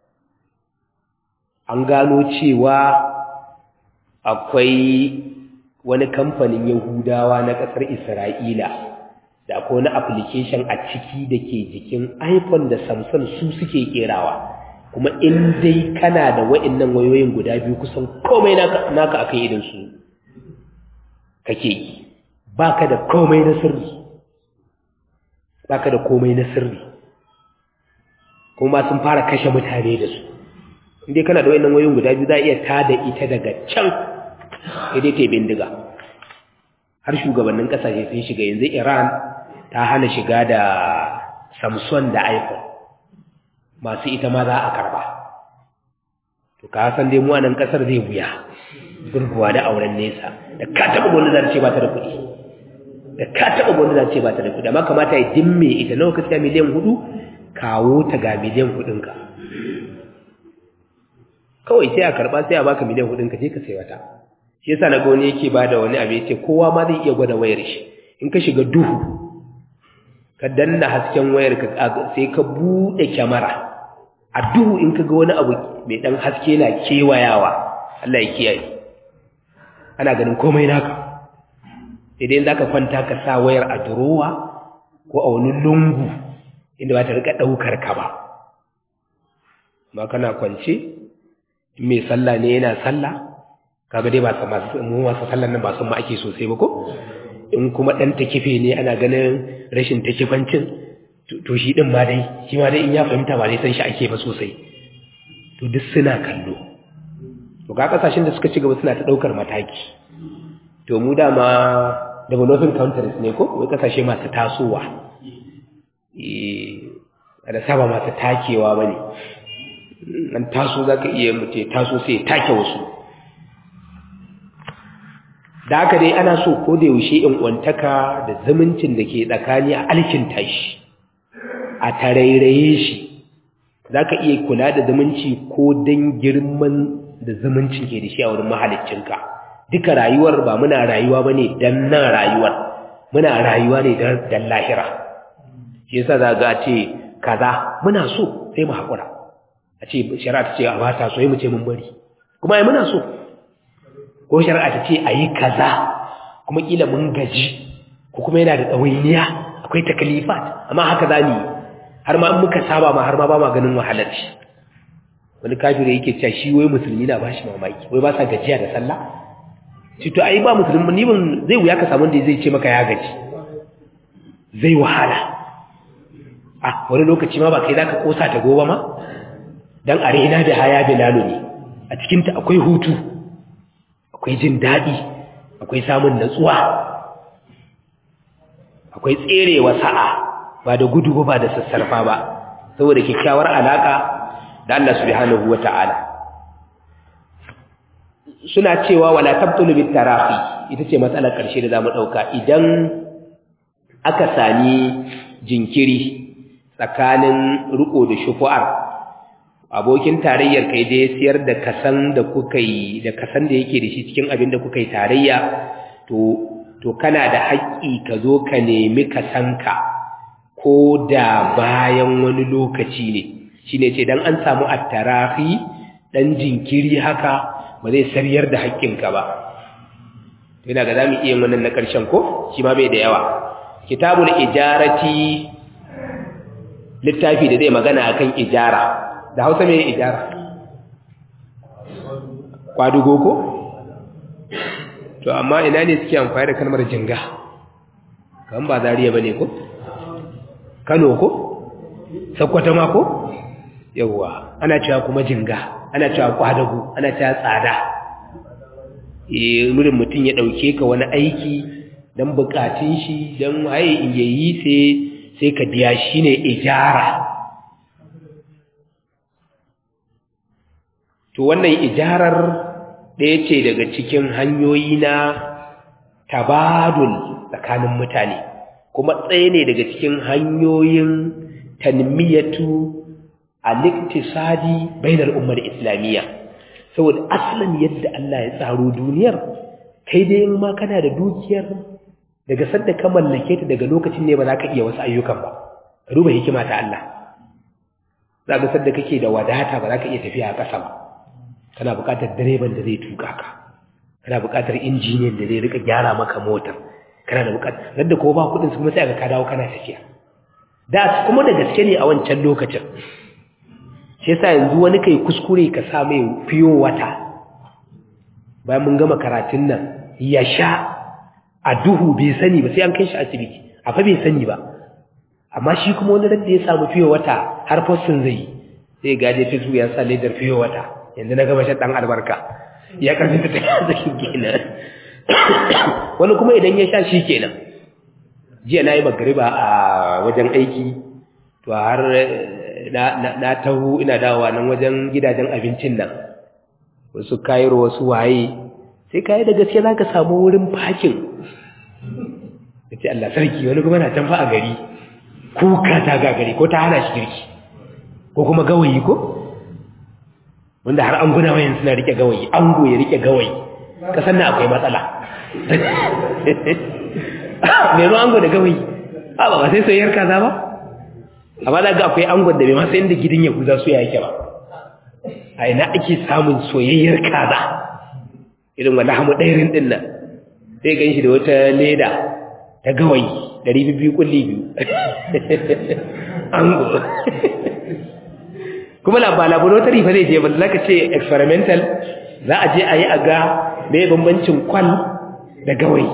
S1: an gano cewa akwai wani kamfanin Yahudawa na ƙasar Isra'ila da akwai wani application a ciki da ke jikin iPhone da Samsung su suke kerawa kuma in dai kana da wa'annan wayoyin guda biyu kusan komai naka naka akan idan su kake yi baka da komai na sirri baka da komai na sirri kuma sun fara kashe mutane da su in dai kana da wa'annan wayoyin guda biyu za a iya tada ita daga can idai ta bindiga har shugabannin kasashe sun shiga yanzu Iran ta hana shiga da Samsung da iPhone masu ita ma za a karba to ka san dai mu a nan kasar zai buya gurguwa da auren nesa da ka taba gwanda za ce ba ta da kuɗi da ka taba gwanda za ce ba ta da kuɗi amma kamata ya dimme ita nawa ka siya miliyan hudu kawo ta ga miliyan hudun ka kawai sai a karba sai a baka miliyan hudun ka je ka sai wata shi yasa na ga wani yake bada wani abu yace kowa ma zai iya gwada wayar shi in ka shiga duhu ka danna hasken wayar ka sai ka bude kyamara a duhu in ka ga wani abu mai dan haske na kewayawa Allah ya kiyaye ana ganin komai naka idan zaka kwanta ka sa wayar a durowa ko a wani lungu inda ba ta rika daukar ka ba ba kana kwance mai sallah ne yana sallah kaga dai ba masu mu masu sallan nan ba sun ma ake sosai ba ko in kuma dan takife ne ana ganin rashin takifancin to shi din ma dai shi ma dai in ya fahimta ba dai san shi ake ba sosai to duk suna kallo to ga kasashen da suka ci gaba suna ta daukar mataki to mu dama developing countries ne ko wai kasashe masu tasowa eh da saba masu takewa bane an taso zaka iya mutu taso sai take wasu da haka dai ana so ko da yaushe in uwantaka da zumuncin da ke tsakani a alkinta shi a tarairaye shi za ka iya kula da zumunci ko don girman da zumuncin ke da shi a wurin mahaliccinka duka rayuwar ba muna rayuwa ba ne don nan rayuwar muna rayuwa ne dan lahira shi yasa za ga ce kaza muna so sai mu haƙura a ce shari'a ta ce a bata so mu ce mun bari kuma ai muna so ko shari'a ta ce a yi kaza kuma kila mun gaji ko kuma yana da ɗawainiya akwai takalifat amma haka za mu yi har ma muka saba ma har ma ba ma ganin wahalar shi wani kafiri yake cewa shi wai musulmi na bashi mamaki wai ba sa gajiya da sallah shi to ai ba musulmi ni ban zai wuya ka samu da zai ce maka ya gaji zai wahala ah wani lokaci ma ba kai zaka kosa ta gobe ma dan arena da haya bilalu ne a cikin ta akwai hutu akwai jin dadi akwai samun natsuwa akwai tserewa sa'a ba da gudu ba da sassarfa ba saboda kyakkyawar alaka da Allah subhanahu wata'ala suna cewa wala tabtulu bit tarafi ita ce matsalar karshe da zamu dauka idan aka sami jinkiri tsakanin riko da shufu'ar abokin tarayyar kai da ya siyar da kasan da kuka yi da kasan da yake da shi cikin abin da kuka yi tarayya to to kana da haƙƙi ka zo ka nemi kasanka ko da bayan wani lokaci ne shine ce dan an samu attarafi dan jinkiri haka ba zai sariyar da haƙƙinka ba ina ga zamu iya wannan na ƙarshen ko shi ma bai da yawa kitabul ijarati littafi da zai magana akan ijara da Hausa me ijara kwadugo ko to amma ina ne suke amfani da kalmar jinga kan ba zariya bane ko Kano ko Sokoto ma ko yawwa ana cewa kuma jinga ana cewa kwadago ana cewa tsada eh murin mutun ya dauke ka wani aiki dan bukatun shi dan waye in yayi sai sai ka biya shi ne ijara to wannan ijarar ɗaya ce daga cikin hanyoyi na tabadul tsakanin mutane kuma ɗaya ne daga cikin hanyoyin tanmiyatu al-iktisadi bainar ummar islamiyya saboda aslan yadda Allah ya tsaro duniyar kai dai in ma kana da dukiyar daga sadda ka mallake ta daga lokacin ne ba za ka iya wasu ayyukan ba ka duba hikima ta Allah za ka sadda kake da wadata ba za ka iya tafiya a ƙasa ba kana buƙatar direban da zai tuka ka kana buƙatar injiniyan da zai rika gyara maka motar kana da buƙatar yadda ko ba kuɗin su kuma sai ka dawo kana tafiya da kuma da gaske ne a wancan lokacin shi yasa yanzu wani kai kuskure ka sa mai fiyo wata bayan mun gama karatun nan ya sha a duhu bai sani ba sai an kai shi asibiti a fa bai sani ba amma shi kuma wani da ya samu fiye wata har fossin zai yi sai gaje ta ya sa ledar fiye wata yanzu na gaba dan albarka ya karfi ta tafiya zaki kenan wani kuma idan ya sha shi kenan jiya na yi magariba a wajen aiki to har na taho ina dawowa nan wajen gidajen abincin nan wasu kayar wasu waye sai kayi da gaske za ka samu wurin fakin da ce Allah sarki wani kuma na can fa a gari kuka ta gagari ko ta hana shi girki ko kuma gawayi ko wanda har an guna wayan suna rike gawayi ango ya rike gawayi kasan na akwai matsala mai ango da gawayi a ba sai soyayyar kaza ba amma da ga akwai angon da bai ma sai inda gidan ya guza su ya yake ba a ina ake samun soyayyar kaza irin wanda hamu ɗairin ɗin nan sai gan shi da wata leda ta gawayi ɗari biyu kulli biyu ango kuma ba laboratory fa zai je ba za ka ce experimental za a je a yi a ga mai bambancin kwal da gawayi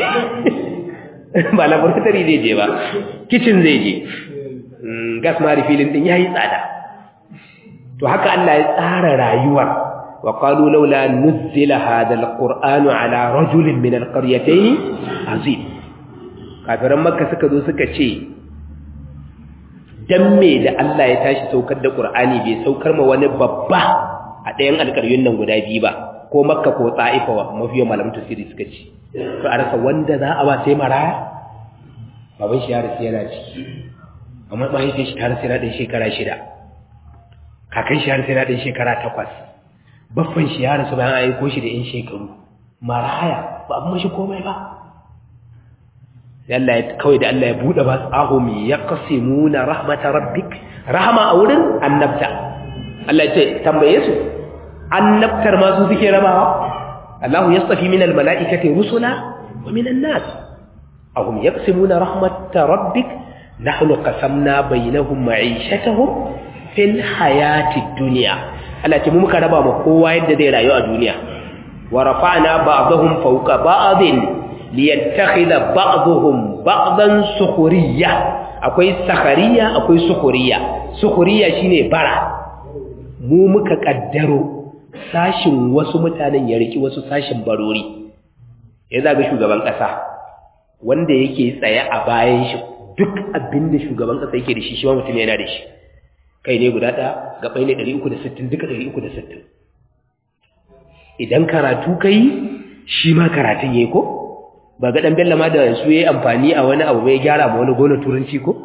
S1: ba laboratory zai je ba kitchen zai je gas ma refilling din ya yi tsada to haka Allah ya tsara rayuwar وقالوا لولا نزل هذا القرآن على رجل من القريتين عظيم kafiran makka suka zo suka ce dan me da Allah ya tashi saukar da Qur'ani bai saukar ma wani babba a ɗayan alƙaryun nan guda biyu ba ko makka ko ta'ifa wa mafiya malamin tafsiri suka ce to a rasa wanda za a ba sai maraya baban shi ya rasu yana ciki amma mahaifin shi ta rasu yana ɗan shekara shida kakan shi ya rasu yana ɗan shekara takwas baffan shi ya rasu bayan aiko shi da 'yan shekaru maraya ba abin mashi komai ba Allah ya kawai da Allah ya bude ba ahum yaqsimuna rahmatar rabbik rahama a wurin annabta Allah ya ce tambaye su annabtar ma su suke rabawa Allah yastafi minal mala'ikati rusula wa minan nas ahum yaqsimuna rahmatar rabbik nahnu qasamna bainahum ma'ishatahum fil hayatid dunya Allah ce mu muka raba ma kowa yadda zai rayu a duniya wa rafa'na ba'dahum fawqa ba'din liyattakhidha ba'dhum ba'dan sukhriya akwai sakhariya akwai sukhriya sukhriya shine bara mu muka kaddaro sashin wasu mutanen ya riki wasu sashin barori ya zaga shugaban kasa wanda yake tsaye a bayan shi duk abinda shugaban kasa yake da shi shi ma mutum yana da shi kai ne guda ɗaya gabai ne 360 duka 360 idan karatu kai shi ma karatun yayi ko ba ga dan bella ma da su yayi amfani a wani abu bai gyara ma wani gona turanci ko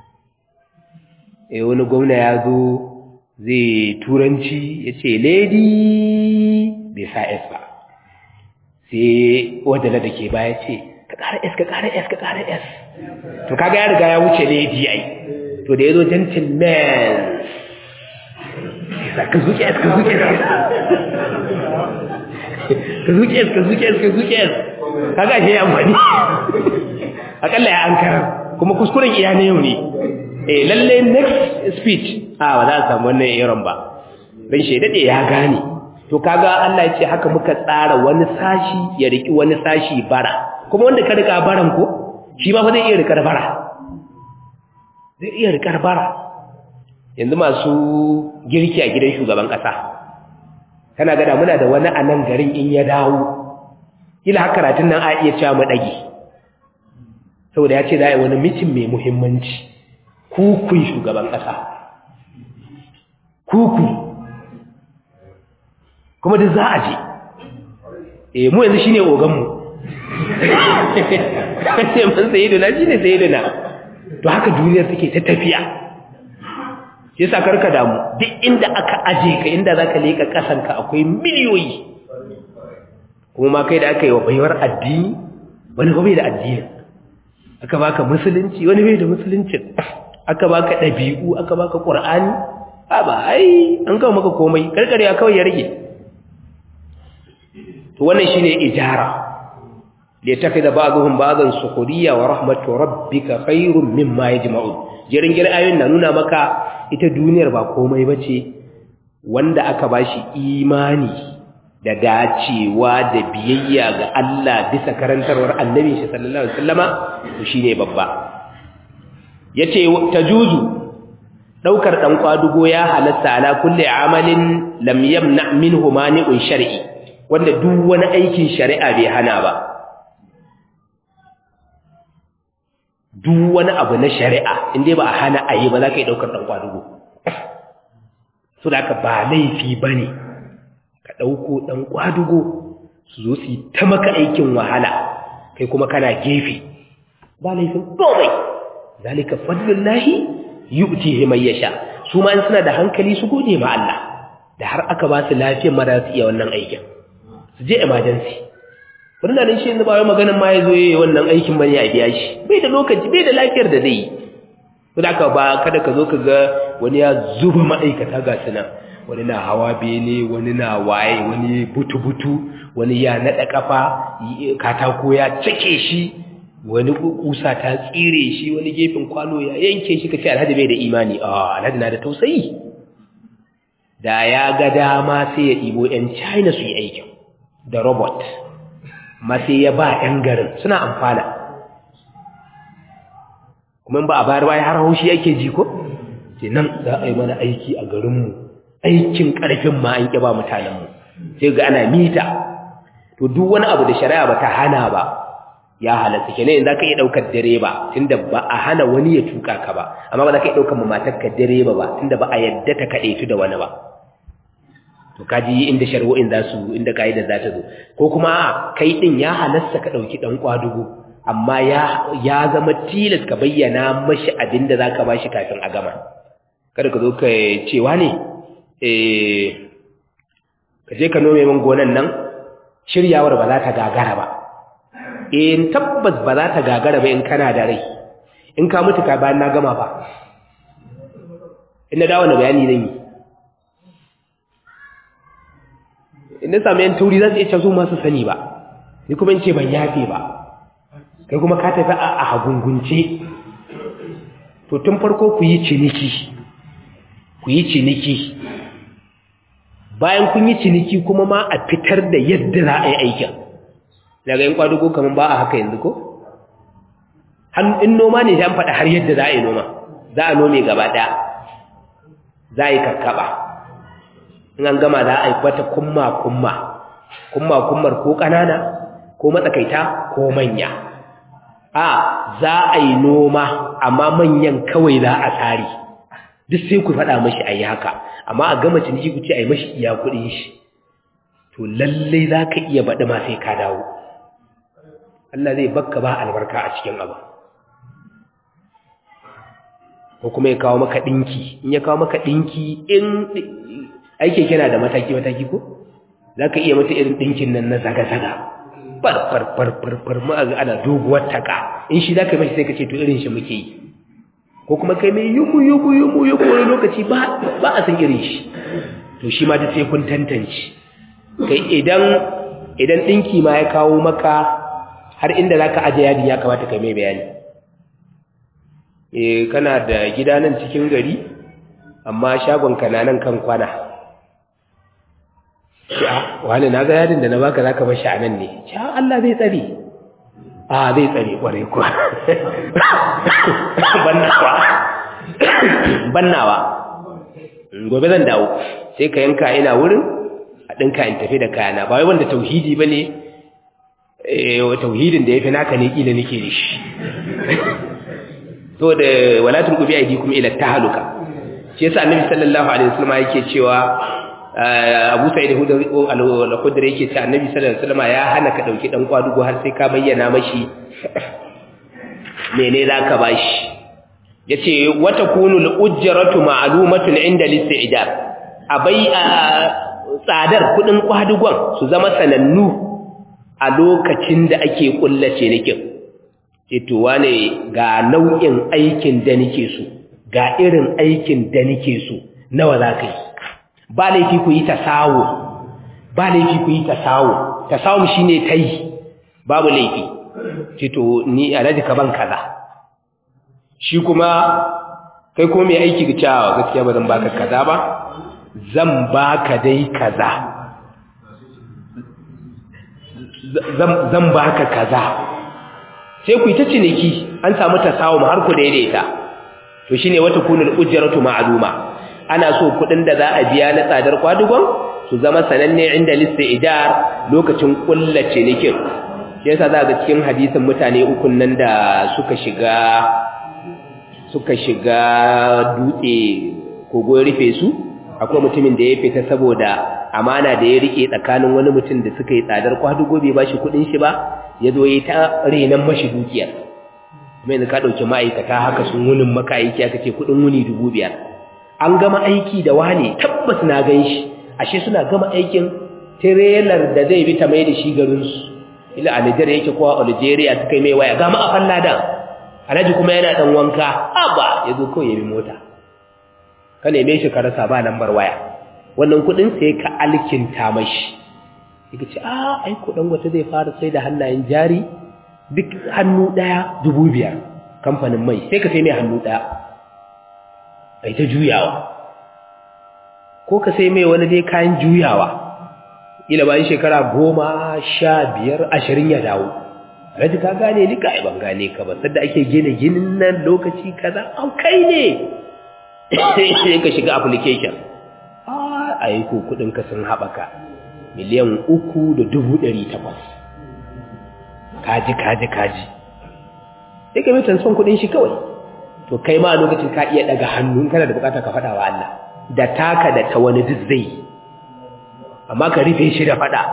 S1: eh wani gwamna ya zo zai turanci yace lady bai sa s ba sai wadda da ke baya ce ka ƙara s ka ƙara s ka ƙara s to kaga ya riga ya wuce lady ai to da yazo gentleman ka zuke s ka zuke s ka zuke s ka zuke s ka zuke s kaga shi amfani akalla ya ankara kuma kuskuren iya ne yau ne eh lalle next speech a ba za a samu wannan irin ba dan shi dade ya gane to kaga Allah ya ce haka muka tsara wani sashi ya riki wani sashi bara kuma wanda ka rika baran ko shi ma fa zai iya rikar bara zai iya rikar bara yanzu masu girki a gidan shugaban kasa kana gada muna da wani a nan garin in ya dawo kila haka karatun nan a iya cewa mu dage saboda ya ce za a yi wani mitin mai muhimmanci kukun shugaban ƙasa kuku kuma duk za a je eh mu yanzu shine oganmu ce man sayiduna shine sayiduna to haka duniyar take ta tafiya shi yasa karka damu duk inda aka aje ka inda zaka leka kasanka akwai miliyoyi kuma ma kai da aka yi wa baiwar addini wani bai da addini aka baka musulunci wani bai da musulunci aka baka ɗabi'u aka baka ƙur'ani a ba ai an kawo maka komai karkare ya kawai ya rage to wannan shine ijara li takhidha ba'dhum ba'dhan sukhriya wa rahmatu rabbika khairum mimma yajma'un jirin gir ayoyin na nuna maka ita duniyar ba komai bace wanda aka bashi imani da dacewa da biyayya ga Allah bisa karantarwar annabi shi sallallahu alaihi wasallama to shine babba yace tajuzu daukar dan kwadugo ya halatta ala kulli amalin lam yamna minhu mani'un shar'i wanda duk wani aikin shari'a bai hana ba duk wani abu na shari'a inda ba a hana ayi ba za ka yi daukar dan kwadugo so da ka ba laifi bane ka ɗauko ɗan ƙwadugo su zo su yi ta maka aikin wahala kai kuma kana gefe ba laifin komai zalika fadlun lahi yi utihe mai yasha su ma suna da hankali su gode ma Allah da har aka ba su lafiyar mara su iya wannan aikin su je emergency wani na nan shi yanzu ba wai maganin ma ya zo yi wannan aikin bane a biya shi bai da lokaci bai da lafiyar da zai yi kuma aka ba kada ka zo ka ga wani ya zuba ma'aikata ga suna wani na hawa bene wani na waye wani butu-butu wani ya naɗa ƙafa katako ya cike shi wani kusa ta tsire shi wani gefen kwano ya yanke shi kace alhaji bai da imani a alhaji na da tausayi da ya ga dama sai ya ɗibo 'yan china su yi aikin da robot ma sai ya ba 'yan garin suna amfana kuma ba a bayar baya har haushi yake ji ko ce nan za a yi mana aiki a garinmu aikin ƙarfin ma an ƙiba mutanenmu sai ga ana mita to duk wani abu da shari'a ba ta hana ba ya halatta kenan za ka iya ɗaukar direba tunda ba a hana wani ya tuka ka ba amma ba za ka iya ɗaukar matarka direba ba tunda ba a yadda ta kaɗe da wani ba to kaji inda shari'o'in za su inda ka'idar za ta zo ko kuma kai ɗin ya halasta ka ɗauki ɗan ƙwadugo amma ya ya zama tilas ka bayyana mashi abin da za ka ba shi kafin a gama kada ka zo ka cewa ne ka je ka nome min gonan nan shiryawar ba za ta gagara ba eh tabbas ba za ta gagara ba in kana da rai in ka mutu ka bayan na gama ba in na dawo na bayani zan yi in na sami yan tauri za su iya cazo masu sani ba ni kuma in ce ban yafe ba kai kuma ka tafi a hagungunce to tun farko ku yi ciniki ku yi ciniki bayan kun yi ciniki kuma ma a fitar da yadda za a yi aikin daga yin kwadugo kamar ba a haka yanzu ko in noma ne an faɗa har yadda za a yi noma za a nome gaba ɗaya za a yi karkaba in an gama za a yi wata kumma-kumma kumma-kummar ko ƙanana ko matsakaita ko manya a za a yi noma amma manyan kawai za a tsari duk sai ku faɗa mashi a yi haka amma a gama ciniki ku ce a yi mashi iya kuɗin shi to lallai za ka iya baɗi ma sai ka dawo Allah zai bakka ba albarka a cikin abu ko kuma ya kawo maka ɗinki in ya kawo maka ɗinki in aike kina da mataki-mataki ko za ka iya mata irin ɗinkin nan na zaga-zaga farfarfarfarfar ma'aga ana doguwar taka in shi za ka yi mashi sai ka ce to irin shi muke yi ko kuma kai mai yumu yumu yumu yumu wani lokaci ba a san irin shi to shi ma ta sai kun tantance kai idan idan ɗinki ma ya kawo maka har inda za ka aje yadi ya kamata kai mai bayani eh kana da gida nan cikin gari amma shagon ka na nan kan kwana a wani na ga yadin da na baka zaka bar shi a nan ne ce Allah zai tsare a zai tsare kwarai kuwa bannawa bannawa gobe zan dawo sai ka yanka ina wurin a ɗinka in tafi da kayana ba wai wanda tauhidi ba ne tauhidin da ya fi naka ne ƙila nake da shi to da walatun ƙubi aidi kuma ila ta haluka shi yasa annabi sallallahu alaihi wasallam yake cewa Abu Sa'id al-Khudri yake cewa annabi sallallahu alaihi wasallam ya hana ka dauki dan kwadugo har sai ka bayyana mashi mene zaka bashi yace wata kunu al-ujratu ma'lumatun inda al-isti'dad abai tsadar kudin kwadugon su zama sanannu a lokacin da ake kullace nikin ce to wane ga nau'in aikin da nake so ga irin aikin da nake so nawa za ka yi ba laifi ku yi tasawo ba laifi ku yi tasawo tasawo shine kai babu laifi ce to ni alhaji ka ban kaza shi kuma kai ko mai aiki ga cewa gaskiya ba zan baka kaza ba zan baka dai kaza zan baka kaza sai ku yi ta ciniki an samu tasawum har ku daidaita to shine wata kunul ujratu ma'luma ana so kudin da za a biya na tsadar kwadugon su zama sananne inda listi'dar lokacin kullace cinikin yasa za ga cikin hadisin mutane ukun nan da suka shiga suka shiga dutse kogo rufe su akwai mutumin da ya fita saboda amana da ya rike tsakanin wani mutum da suka yi tsadar kwadugo bai bashi kudin shi ba ya zo ya ta renan mashi dukiyar kuma yanzu ka ɗauki ma'aikata haka sun wunin maka aiki aka ce kudin wuni dubu biyar an gama aiki da wane tabbas na gan shi ashe suna gama aikin tirelar da zai bi ta mai da shi garinsu ila a Nijar yake kowa Algeria suka yi mai waya gama a falladan alhaji kuma yana dan wanka aba ya zo kawai ya bi mota ka neme shi ka rasa ba lambar waya wannan kudin sai ka alkinta mashi yake ce a ai kudin wata zai fara sai da hannayen jari duk hannu daya dubu biyar kamfanin mai sai ka sai mai hannu daya ai ta juyawa ko ka sai mai wani dai kayan juyawa ila bayan shekara goma sha biyar ashirin ya dawo raji ka gane ni kai ban gane ka ba sadda ake gina ginin nan lokaci kaza an kai ne sai ka shiga application a yi ko kudinka sun haɓaka miliyan uku da dubu ɗari takwas kaji kaji kaji sai ka mai transfer kudin shi kawai to kai ma a lokacin ka iya daga hannu kana da bukata ka faɗa wa Allah da taka da ta wani duk zai amma ka rufe shi da faɗa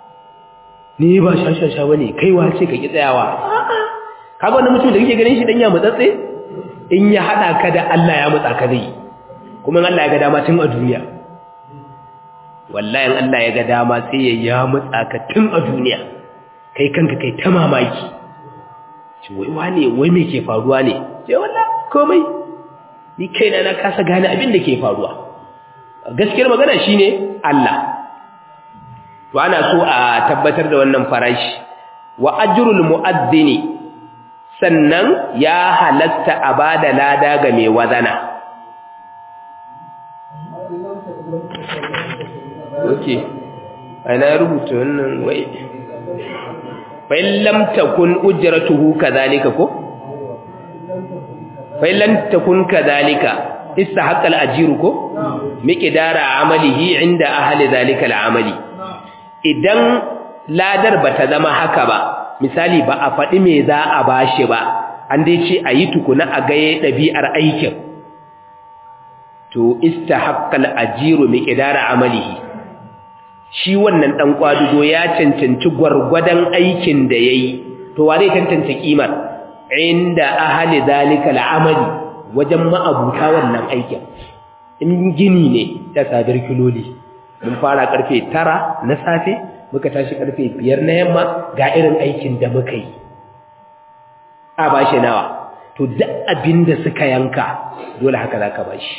S1: ni ba shashasha bane kai wace ka ki tsayawa kaga wannan mutum da kake ganin shi dan ya mutsatse in ya hada ka da Allah ya mutsa ka zai kuma Allah ya ga dama tun a duniya wallahi Allah ya ga dama sai ya ya mutsa ka tun a duniya kai kanka kai ta mamaki ce wai wane wai me ke faruwa ne ce wallah komai ni kaina na kasa gane abin da ke faruwa gaskiyar magana shine Allah to ana so a tabbatar da wannan farashi wa ajrul mu'adhdhini sannan ya halatta a bada lada ga mai wazana okay ana rubuta wannan wai fa in lam takun ujratuhu kadhalika ko fa in lam takun kadhalika istahaqqa al-ajru ko miqdara amalihi inda ahli dhalika al-amali idan ladar bata zama haka ba misali ba a faɗi me za a bashi ba an dai ce a yi tukuna a gaye ɗabi'ar aikin to istahaqqal ajiru miqdara amalihi shi wannan dan kwadugo ya cancanci gwargwadon aikin da yayi to wa zai tantance kimar inda ahli zalika al'amali wajen ma'abuta wannan aikin in gini ne ta sadar kiloli mun fara karfe 9 na safe muka tashi karfe 5 na yamma ga irin aikin da muka yi a bashi nawa to duk abinda suka yanka dole haka zaka bashi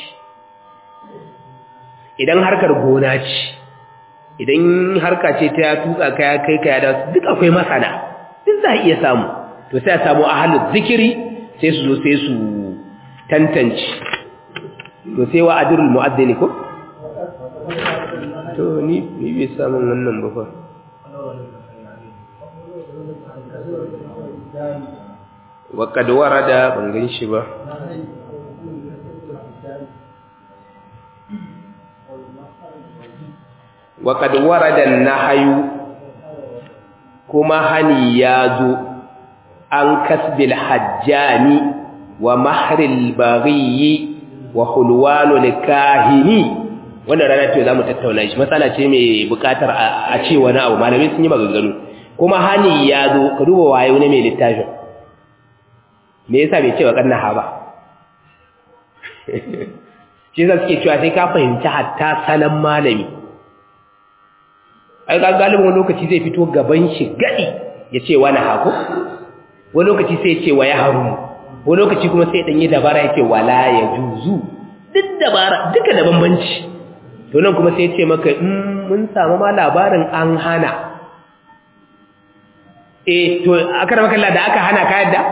S1: idan harkar gona ce idan harka ce ta ya tuka kaya kai kaya da duk akwai masana duk za a iya samu to sai a samu ahalin zikiri sai su zo sai su tantance to sai wa adirul mu'addini ko to ni ni bai samun wannan ba fa wa kad warada ban gan shi ba وقد ورد النهي كما هني يازو عن كسب الحجام ومهر البغي وحلوان الكاهن wannan rana ce za mu tattauna shi matsala ce mai bukatar a ce wani abu malamai sun yi maganganu kuma hani ya zo ka duba waye wani mai littafin me yasa bai ce wa kanna ha ba shi yasa suke cewa sai ka fahimci hatta salon malami ai ga galibin wani lokaci zai fito gaban shi gadi ya ce wani hako wani lokaci sai ya ce wa ya haru wani lokaci kuma sai dan yi dabara ya ce wala ya juzu duk dabara duka da bambanci to nan kuma sai ya ce maka in mun samu ma labarin an hana eh to aka da makalla da aka hana ka yadda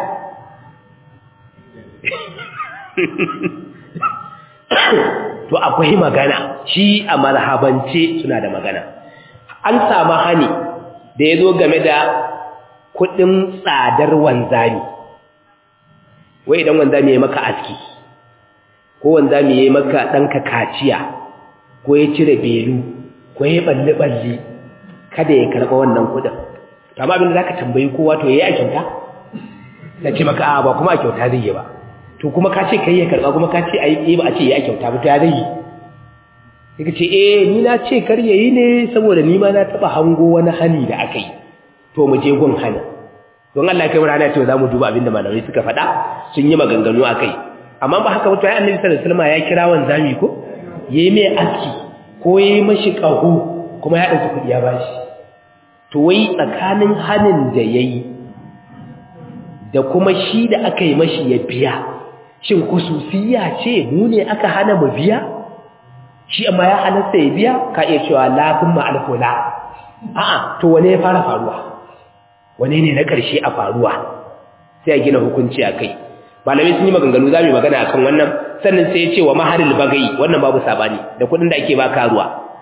S1: to akwai magana shi a marhabance suna da magana an samu hani da ya zo game da kudin tsadar wanzami wai idan wanzami ya maka aski ko wanzami ya maka ɗanka kaciya ko ya cire belu ko ya balle-balle kada ya karɓa wannan kudin amma abin da za ka tambayi kowa to ya yi a kyauta ta ce maka a ba kuma a kyauta zai yi ba to kuma ka ce ka yi ya karɓa kuma ka ce a yi ba a ce ya yi a kyauta ba to ya zai yi yake ce eh ni na ce kar yayi ne saboda ni ma na taba hango wani hani da aka yi to mu je gun hani don Allah kai rana ce za mu duba abinda malamai suka faɗa sun yi maganganu akai amma ba haka mutum ai Annabi sallallahu alaihi wasallam ya kira wanzami ko yayi mai aski ko yayi mashi kaho kuma ya dauki kudi ya bashi to wai tsakanin hanin da yayi da kuma shi da aka yi mashi ya biya shin kususiya ce mu ne aka hana mu biya shi amma ya halatta ya biya ka iya cewa lafin ma'alfola a'a to wane ya fara faruwa wane ne na ƙarshe a faruwa sai a gina hukunci a kai malamai sun yi maganganu za mu yi magana akan wannan sannan sai ya ce wa maharil bagai wannan babu sabani da kuɗin da ake ba karuwa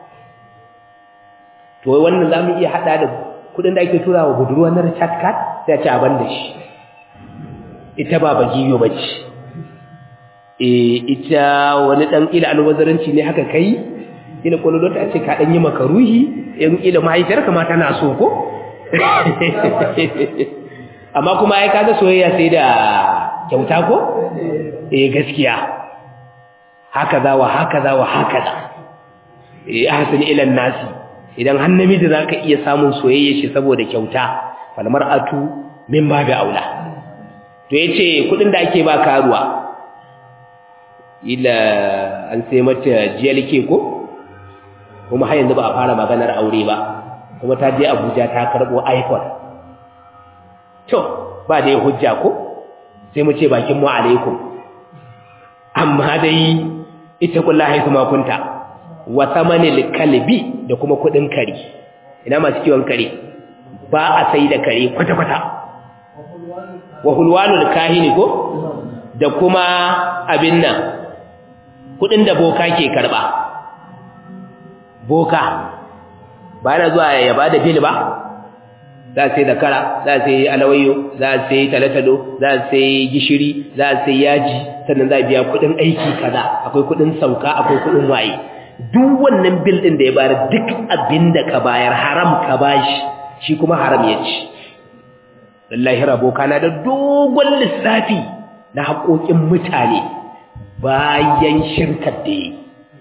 S1: to wai wannan za mu iya haɗa da kuɗin da ake tura wa budurwa na recharge card sai a ce a ban da shi ita ba bagiyo ba ce e ita wani dan ila alwazaranci ne haka kai ila kololo ta ce ka dan yi makaruhi in ila mahaifiyarka ma tana so ko amma kuma ai kaga soyayya sai da kyauta ko eh gaskiya haka za wa haka za wa haka za eh ahsan ila nasi idan har namiji zaka iya samun soyayya shi saboda kyauta fal mar'atu min babi aula to yace kudin da ake ba karuwa ila an sai mata jiyalke ko kuma har yanzu ba a fara maganar aure ba kuma ta je Abuja ta karbo iPhone to ba da hujja ko sai mu ce bakin mu alaikum amma dai ita kullahi kuma kunta wa samanil kalbi da kuma kudin kare ina masu kiwon kare ba a sai da kare kwata kwata wa hulwanul kahini ko da kuma abin nan kudin da boka ke karba boka ba yana zuwa ya bada bil ba za a sai da kara za a sai alawayo za a sai talatalo za a sai gishiri za a sai yaji sannan za a biya kudin aiki kaza akwai kudin sauka akwai kudin waye duk wannan bil din da ya bayar duk abin da ka bayar haram ka bashi shi kuma haram ya ci wallahi rabo kana da dogon lissafi na haƙoƙin mutane bayan shirkar da yi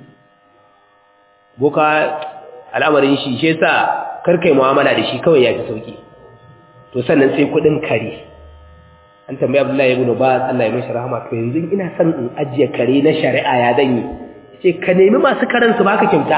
S1: boka al'amarin shi shi yasa karkai mu'amala da shi kawai ya fi sauki to sannan sai kudin kare an tambayi abdullahi ibn ba Allah ya mishi rahama to yanzu ina son in ajiye kare na shari'a ya dan yi ce ka nemi masu karen su baka kyauta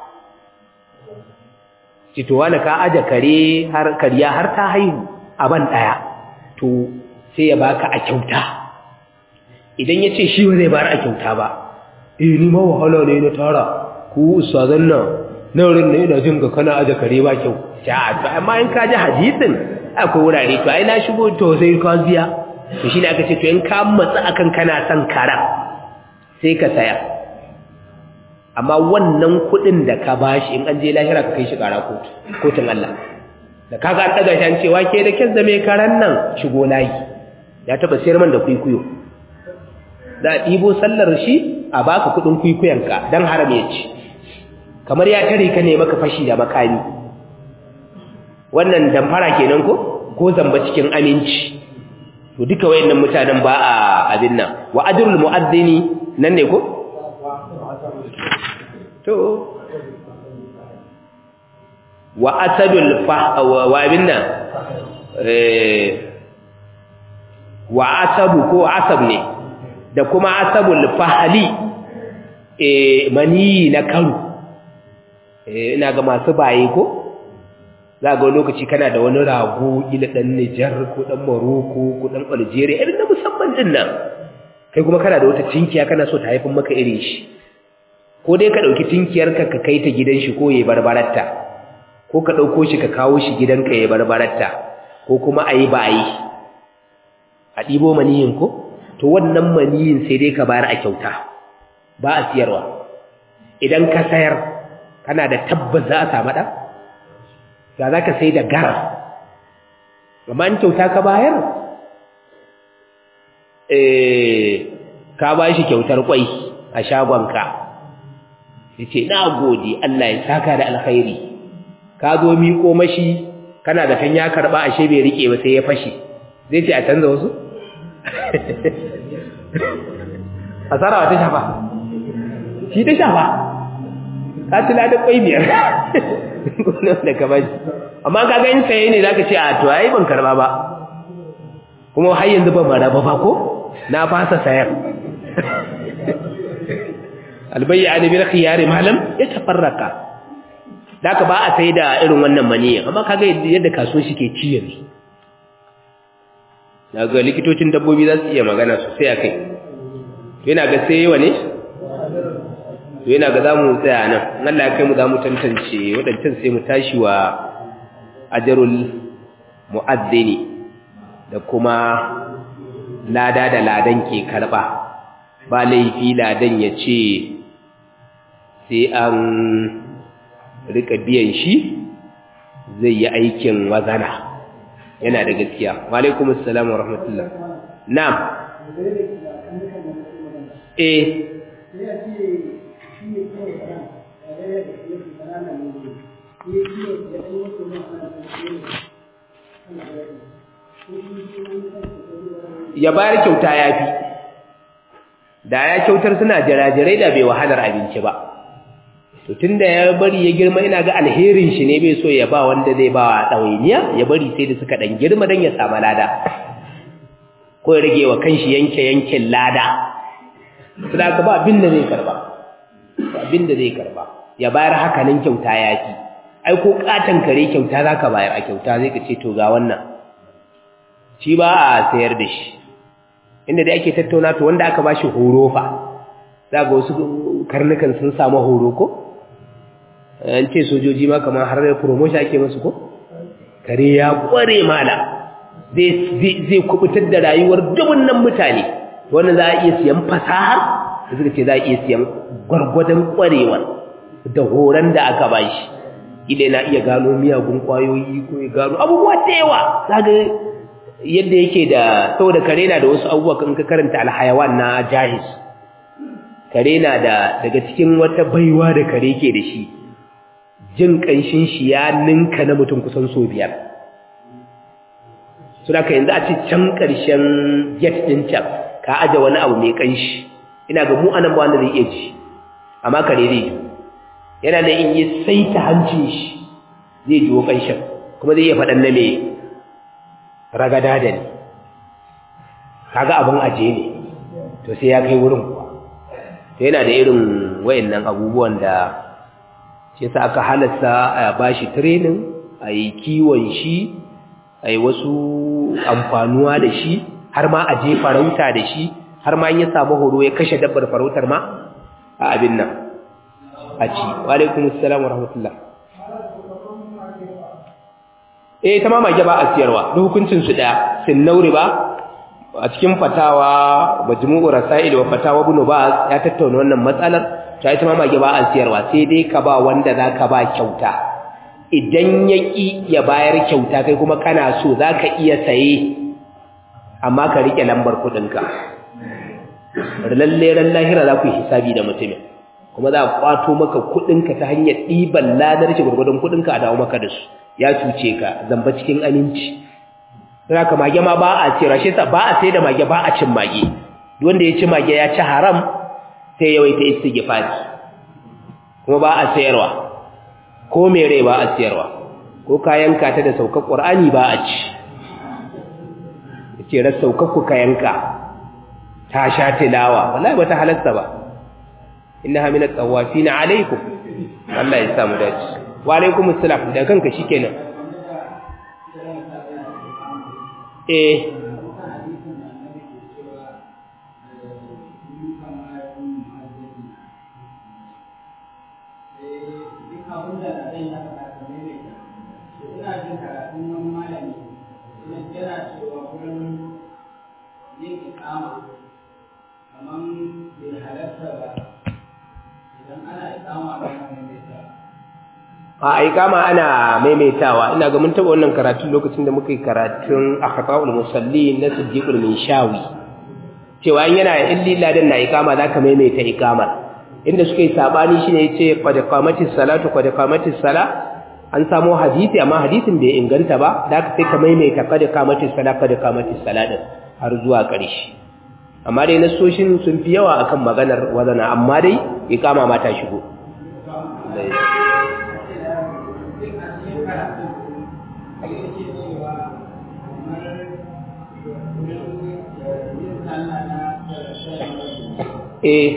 S1: ce to wani ka aje kare har kariya har ta haihu a ban daya to sai ya baka a kyauta idan ya ce shi ba zai bayar a kyauta ba eh ni ma wahala ne na tara ku ustazan nan na wurin ne ina jin ga kana aje kare ba kyau ja to amma in ka ji hadisin akwai wurare to ai na shigo to sai ka biya to shine aka ce to in ka matsa akan kana son karan sai ka saya amma wannan kuɗin da ka bashi in an je lahira ka kai shi ƙara kotu kotun Allah da kaga an daga shi an ce wake da kyan zame karan nan shigo layi ya taba sayar man da kuikuyo za a ɗibo sallar shi a baka kuɗin kuikuyanka don haram ya ci kamar ya tare ka ne maka fashi da makami wannan damfara kenan ko ko zamba cikin aminci to duka wayannan mutanen ba a abin nan wa ajrul muaddini nan ne ko to wa asadul fa wa abin nan eh wa asabu ko asab ne da kuma asabul fahli eh mani na karu ina ga masu baye ko za ga lokaci kana da wani rago ila dan Nijar ko dan Morocco ko dan Algeria irin na musamman din nan kai kuma kana da wata tinkiya kana so ta haifin maka irin shi ko dai ka dauki tinkiyar ka ka kai ta gidan shi ko yayi barbaratta ko ka dauko shi ka kawo shi gidanka yayi barbaratta ko kuma ayi bayi a dibo maniyin ko to wannan maniyin sai dai ka bayar a kyauta ba a siyarwa idan ka sayar kana da tabbas za a samu ɗan? ya za ka sai da gara amma in kyauta ka bayar ka ba shi kyautar kwai a shagonka ya ce na gode Allah ya saka da alkhairi ka zo miƙo mashi kana da kan ya karɓa ashe bai riƙe ba sai ya fashe zai ce a canza wasu? asara ta shafa shi ta shafa ka ci ladin kwai biyar da ka bashi amma ka ga in saye ne zaka ce a to ai ban karba ba kuma har yanzu ban mara ba ko na fasa sayar albayya ne bil khiyari malam ya tafarraka daka ba a sai da irin wannan maniyin amma kaga yadda kasuwa shi ke ci yanzu daga likitocin dabbobi za su iya magana sosai akai to yana ga sai yawa ne to yana ga zamu tsaya nan Allah ya kai mu zamu tantance wadancan sai mu tashi wa ajrul muaddini da kuma lada da ladan ke karba ba laifi ladan ya ce sai an rika biyan shi zai yi aikin wazana yana da gaskiya wa alaikum assalam wa rahmatullah na'am eh ya bayar kyauta ya fi da ya kyautar suna jirajirai da bai wahalar abinci ba to tunda ya bari ya girma ina ga alherin shi ne bai so ya ba wanda zai ba wa ɗawainiya ya bari sai da suka ɗan girma don ya samu lada ko ya rage wa kanshi yanke yankin lada su da ka ba abin da zai karba ba abin da zai karba ya bayar haka nan kyauta ya fi ai ko katon kare kyauta za ka bayar a kyauta zai ka ce to ga wannan shi ba a sayar da shi inda da ake tattauna to wanda aka bashi horo fa za ga wasu karnukan sun samu horo ko an ce sojoji ma kamar har promotion ake musu ko kare ya kware mala zai kubutar da rayuwar dubunnan mutane wannan za a iya siyan fasahar da suka ce za a iya siyan gwargwadon kwarewar da horon da aka bashi ile na iya gano miyagun kwayoyi ko ya gano abubuwa da yawa zaga yadda yake da saboda kare na da wasu abubuwa kan ka karanta alhayawan na jahis kare na da daga cikin wata baiwa da kare ke da shi jin kanshin shi ya ninka na mutum kusan so biyar su da ka yanzu a ci can ƙarshen jet ɗin can ka aje wani abu mai kanshi ina ga mu anan ba wanda zai iya ji amma kare zai ji yana da in yi saita hancin shi zai jiwo ƙanshin kuma zai iya faɗan na mai ragada da ne kaga abin aje ne to sai ya kai wurin kuwa to yana da irin wayannan abubuwan da shi sa aka halasta a bashi training a yi kiwon shi a yi wasu amfanuwa da shi har ma a je farauta da shi har ma ya samu horo ya kashe dabbar farautar ma a abin nan a ci wa alaikum assalam wa rahmatullah eh ta mama ba a siyarwa duk hukuncin su daya sin nauri ba a cikin fatawa majmu'ur rasail wa fatawa ibn baz ya tattauna wannan matsalar ta ita mama ba a siyarwa sai dai ka ba wanda zaka ba kyauta idan yaki ya bayar kyauta kai kuma kana so zaka iya saye amma ka rike lambar kudinka lalle ran lahira za ku yi hisabi da mutumin kuma za a kwato maka kudinka ta hanyar ɗiban ladar shi gurgurdun kudinka a dawo maka da su ya cuce ka zamba cikin aminci sai ka mage ma ba a ce rashe sa ba a sai da mage ba a cin mage wanda ya ci mage ya ci haram sai yawaita istighfari kuma ba a sayarwa ko me rai ba a sayarwa ko kayanka ta da saukar qur'ani ba a ci yace ras saukar ku kayanka ta sha tilawa wallahi bata halarta ba innaha min at-tawafin alaykum Allah ya samu dace wa alaykum assalam da kanka shikenan eh a ikama ana maimaitawa ina ga mun taba wannan karatun lokacin da muka yi karatun akhtaul musallin na siddiqul minshawi cewa in yana in lilladan na ikama zaka maimaita ikama inda suka yi sabani shine yace qad qamatis salatu qad qamatis sala an samu hadisi amma hadisin bai inganta ba da sai ka maimaita qad qamatis sala qad qamatis sala din har zuwa ƙarshe amma dai nasoshin sun fi yawa akan maganar wazana amma dai ikama ma ta shigo eh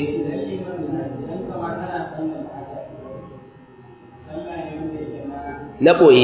S1: na ɓoye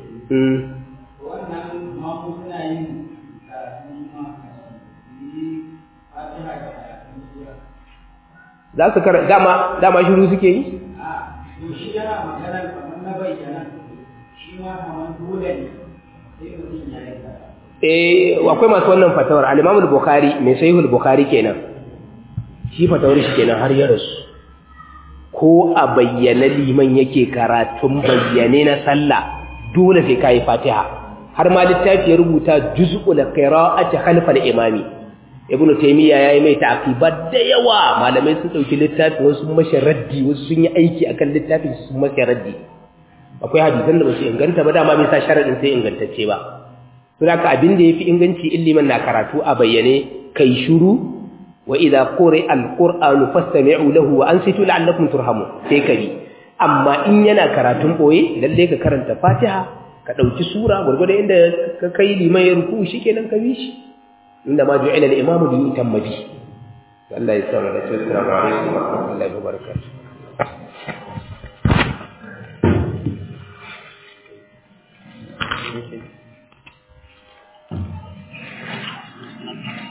S1: za su kara dama dama shiru suke yi?
S3: shi yana maganar kamar na bayyana shi ma kamar dole ne sai mutum ya yi
S1: eh akwai masu wannan fatawar al-Imam al-Bukhari mai sahihul Bukhari kenan shi fatawar shi kenan har ya rasu ko a bayyana liman yake karatun bayyane na sallah dole sai kai Fatiha har ma littafi ya rubuta juz'ul qira'ati khalfa al-imami ibnu taymiya yayi mai ta'qibat da yawa malamai sun dauki littafi wasu mashi raddi wasu sun yi aiki akan littafin sun mashi raddi akwai hadisan da ba su inganta ba dama bai sa sharadin sai ingantacce ba Saboda abin da yafi inganci illiman na karatu a bayyane kai shiru wa idza quri'a alqur'anu fastami'u lahu wa ansitu la'allakum turhamun sai kari amma in yana karatun boye lalle ka karanta Fatiha ka dauki sura gurgurda inda ka kai liman ya ruku shikenan ka bi shi inda ma ju'ila al-imamu li yutamma bi Allah ya sanar da assalamu alaikum wa rahmatullahi wa barakatuh